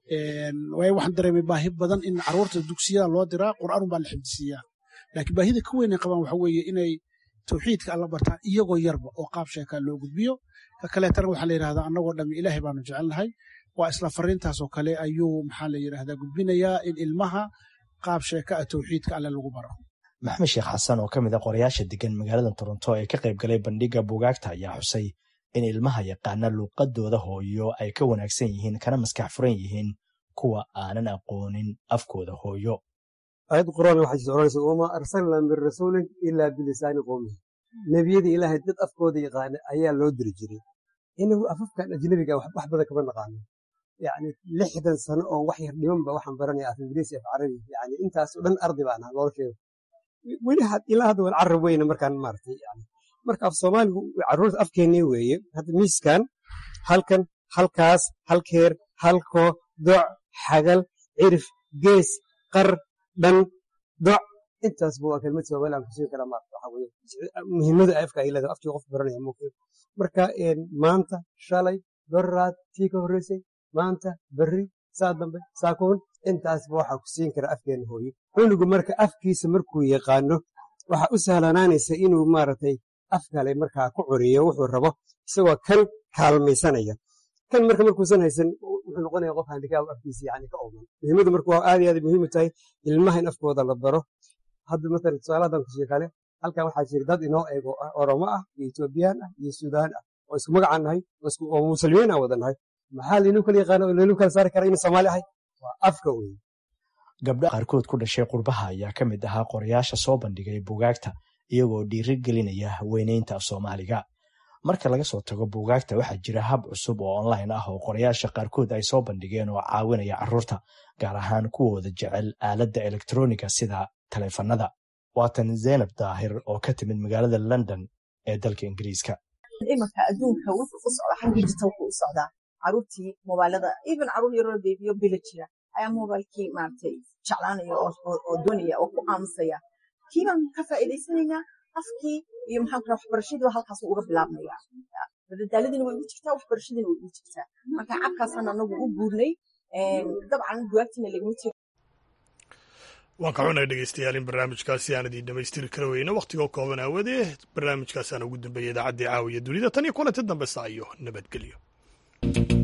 waayo waxaan dareemay baahi badan in carruurta dugsiyada loo diraa qur'aan baa la xifdisiiyaa laakiin baahida ka weyn ay qabaan waxa weeye inay tawxiidka alla bartaan iyagoo yarba oo qaab sheekaa loo gudbiyo ka kaleetana waxaa la yidhahdaa annagoo dhammi ilaahay baanu jecelnahay waa isla fariintaasoo kale ayuu maxaa la yidhahdaa gudbinayaa in ilmaha qaab sheeka ah tawxiidka alle lagu baro maxamed sheekh xasan oo ka mid a qorayaasha degan magaalada toronto ee ka qayb galay bandhigga buugaagta ayaa xusay in ilmaha yaqaana luuqadooda hooyo ay ka wanaagsan yihiin kana maskax furan yihiin kuwa aanan aqoonin afkooda hooyo aayad quraan waxay soconaysa wamaa arsalnaa min rasuulin ilaa bilisaani qowmihi nebiyada ilaahay dad afkooda yaqaana ayaa loo diri jiray inagu afafkan ajnabiga wax badan kama naqaano yani lixdan sano oo wax yar dhimanba waxaan baranaya af ingiriisi af carabi yani intaasoo dhan ardi baan ahaa nolosheeda weli ilaa hadda waan carab weyna markaan maaragtay yani marka af soomaaligu carruurta afkeennii weeye hadda miiskan halkan halkaas halkeer halko doc xagal cirif gees qar dhan doc intaasba waa kelmad soomaali aan kusiin karaa maarata waxa weye muhiimada afka ay leedahay afkii qof baranaya mumkin marka maanta shalay doraad tii ka horreysay maanta berri saa dambe saakuun intaasba waxaa ku siin kara afkeena hooyo cunugu marka afkiisa markuu yaqaano waxa u sahlanaanaysa inuu maaragtay af kale markaa ku curiyo wuxuu rabo isagoo kan kaalmaysanaya kan marka markuusan haysan wuxuu noqonaya qof handikaab afkiisa yani ka ooman muhiimadu marka waa aad iyo aad muhiim u tahay ilmaha in afkooda la baro hadda matalan tusaaladan kusii kale halkan waxaa jira dad inoo eego ah oromo ah iyo etoobiyaan ah iyo suudaan ah oo isku magacaan nahay oo muslimiin aan wada nahay maxaa laynuu kala yaqaana oo laynuu kala saari karaa inuu soomaali ahay waa afka wey gabdha qaarkood ku dhashay qurbaha ayaa ka mid ahaa qorayaasha soo bandhigay buugaagta iyagoo dhiiri gelinaya weynaynta af soomaaliga marka laga soo tago buugaagta waxaa jira hab cusub oo online ah oo qorayaasha qaarkood ay soo bandhigeen oo caawinaya carruurta gaar ahaan kuwooda jecel aaladda elektroniga sida taleefanada waatan zaynab daahir oo ka timid magaalada london ee dalka ingiriiska imanka adduunka wuxuu u socdaa xagga digitalku u socdaa caruurtii mobailada even caruur yaroo beebiyo bila jira ayaa mobilkii maaragtay jeclaanaya oo doonaya oo ku aamusaya kii baan ka faa'iidaysanaynaa afkii iyo maxaan kura waxbarashadii halkaas uga bilaabmaya madadaaladiina way ugu jirtaa waxbarashadiina way ugu jirtaa marka cabkaasaan anagu u guurnay dabcan bugaagtiina lagama jiro waan ka xunay dhegeystayaal in barnaamijkaasi aan idiin dhamaystiri kara weyne wakhtigoo kooban aawadee barnaamijkaasaan ugu dambeeyay idaacaddii caawiya dunida tan iyo kulanti dambe saa iyo nabadgelyo ah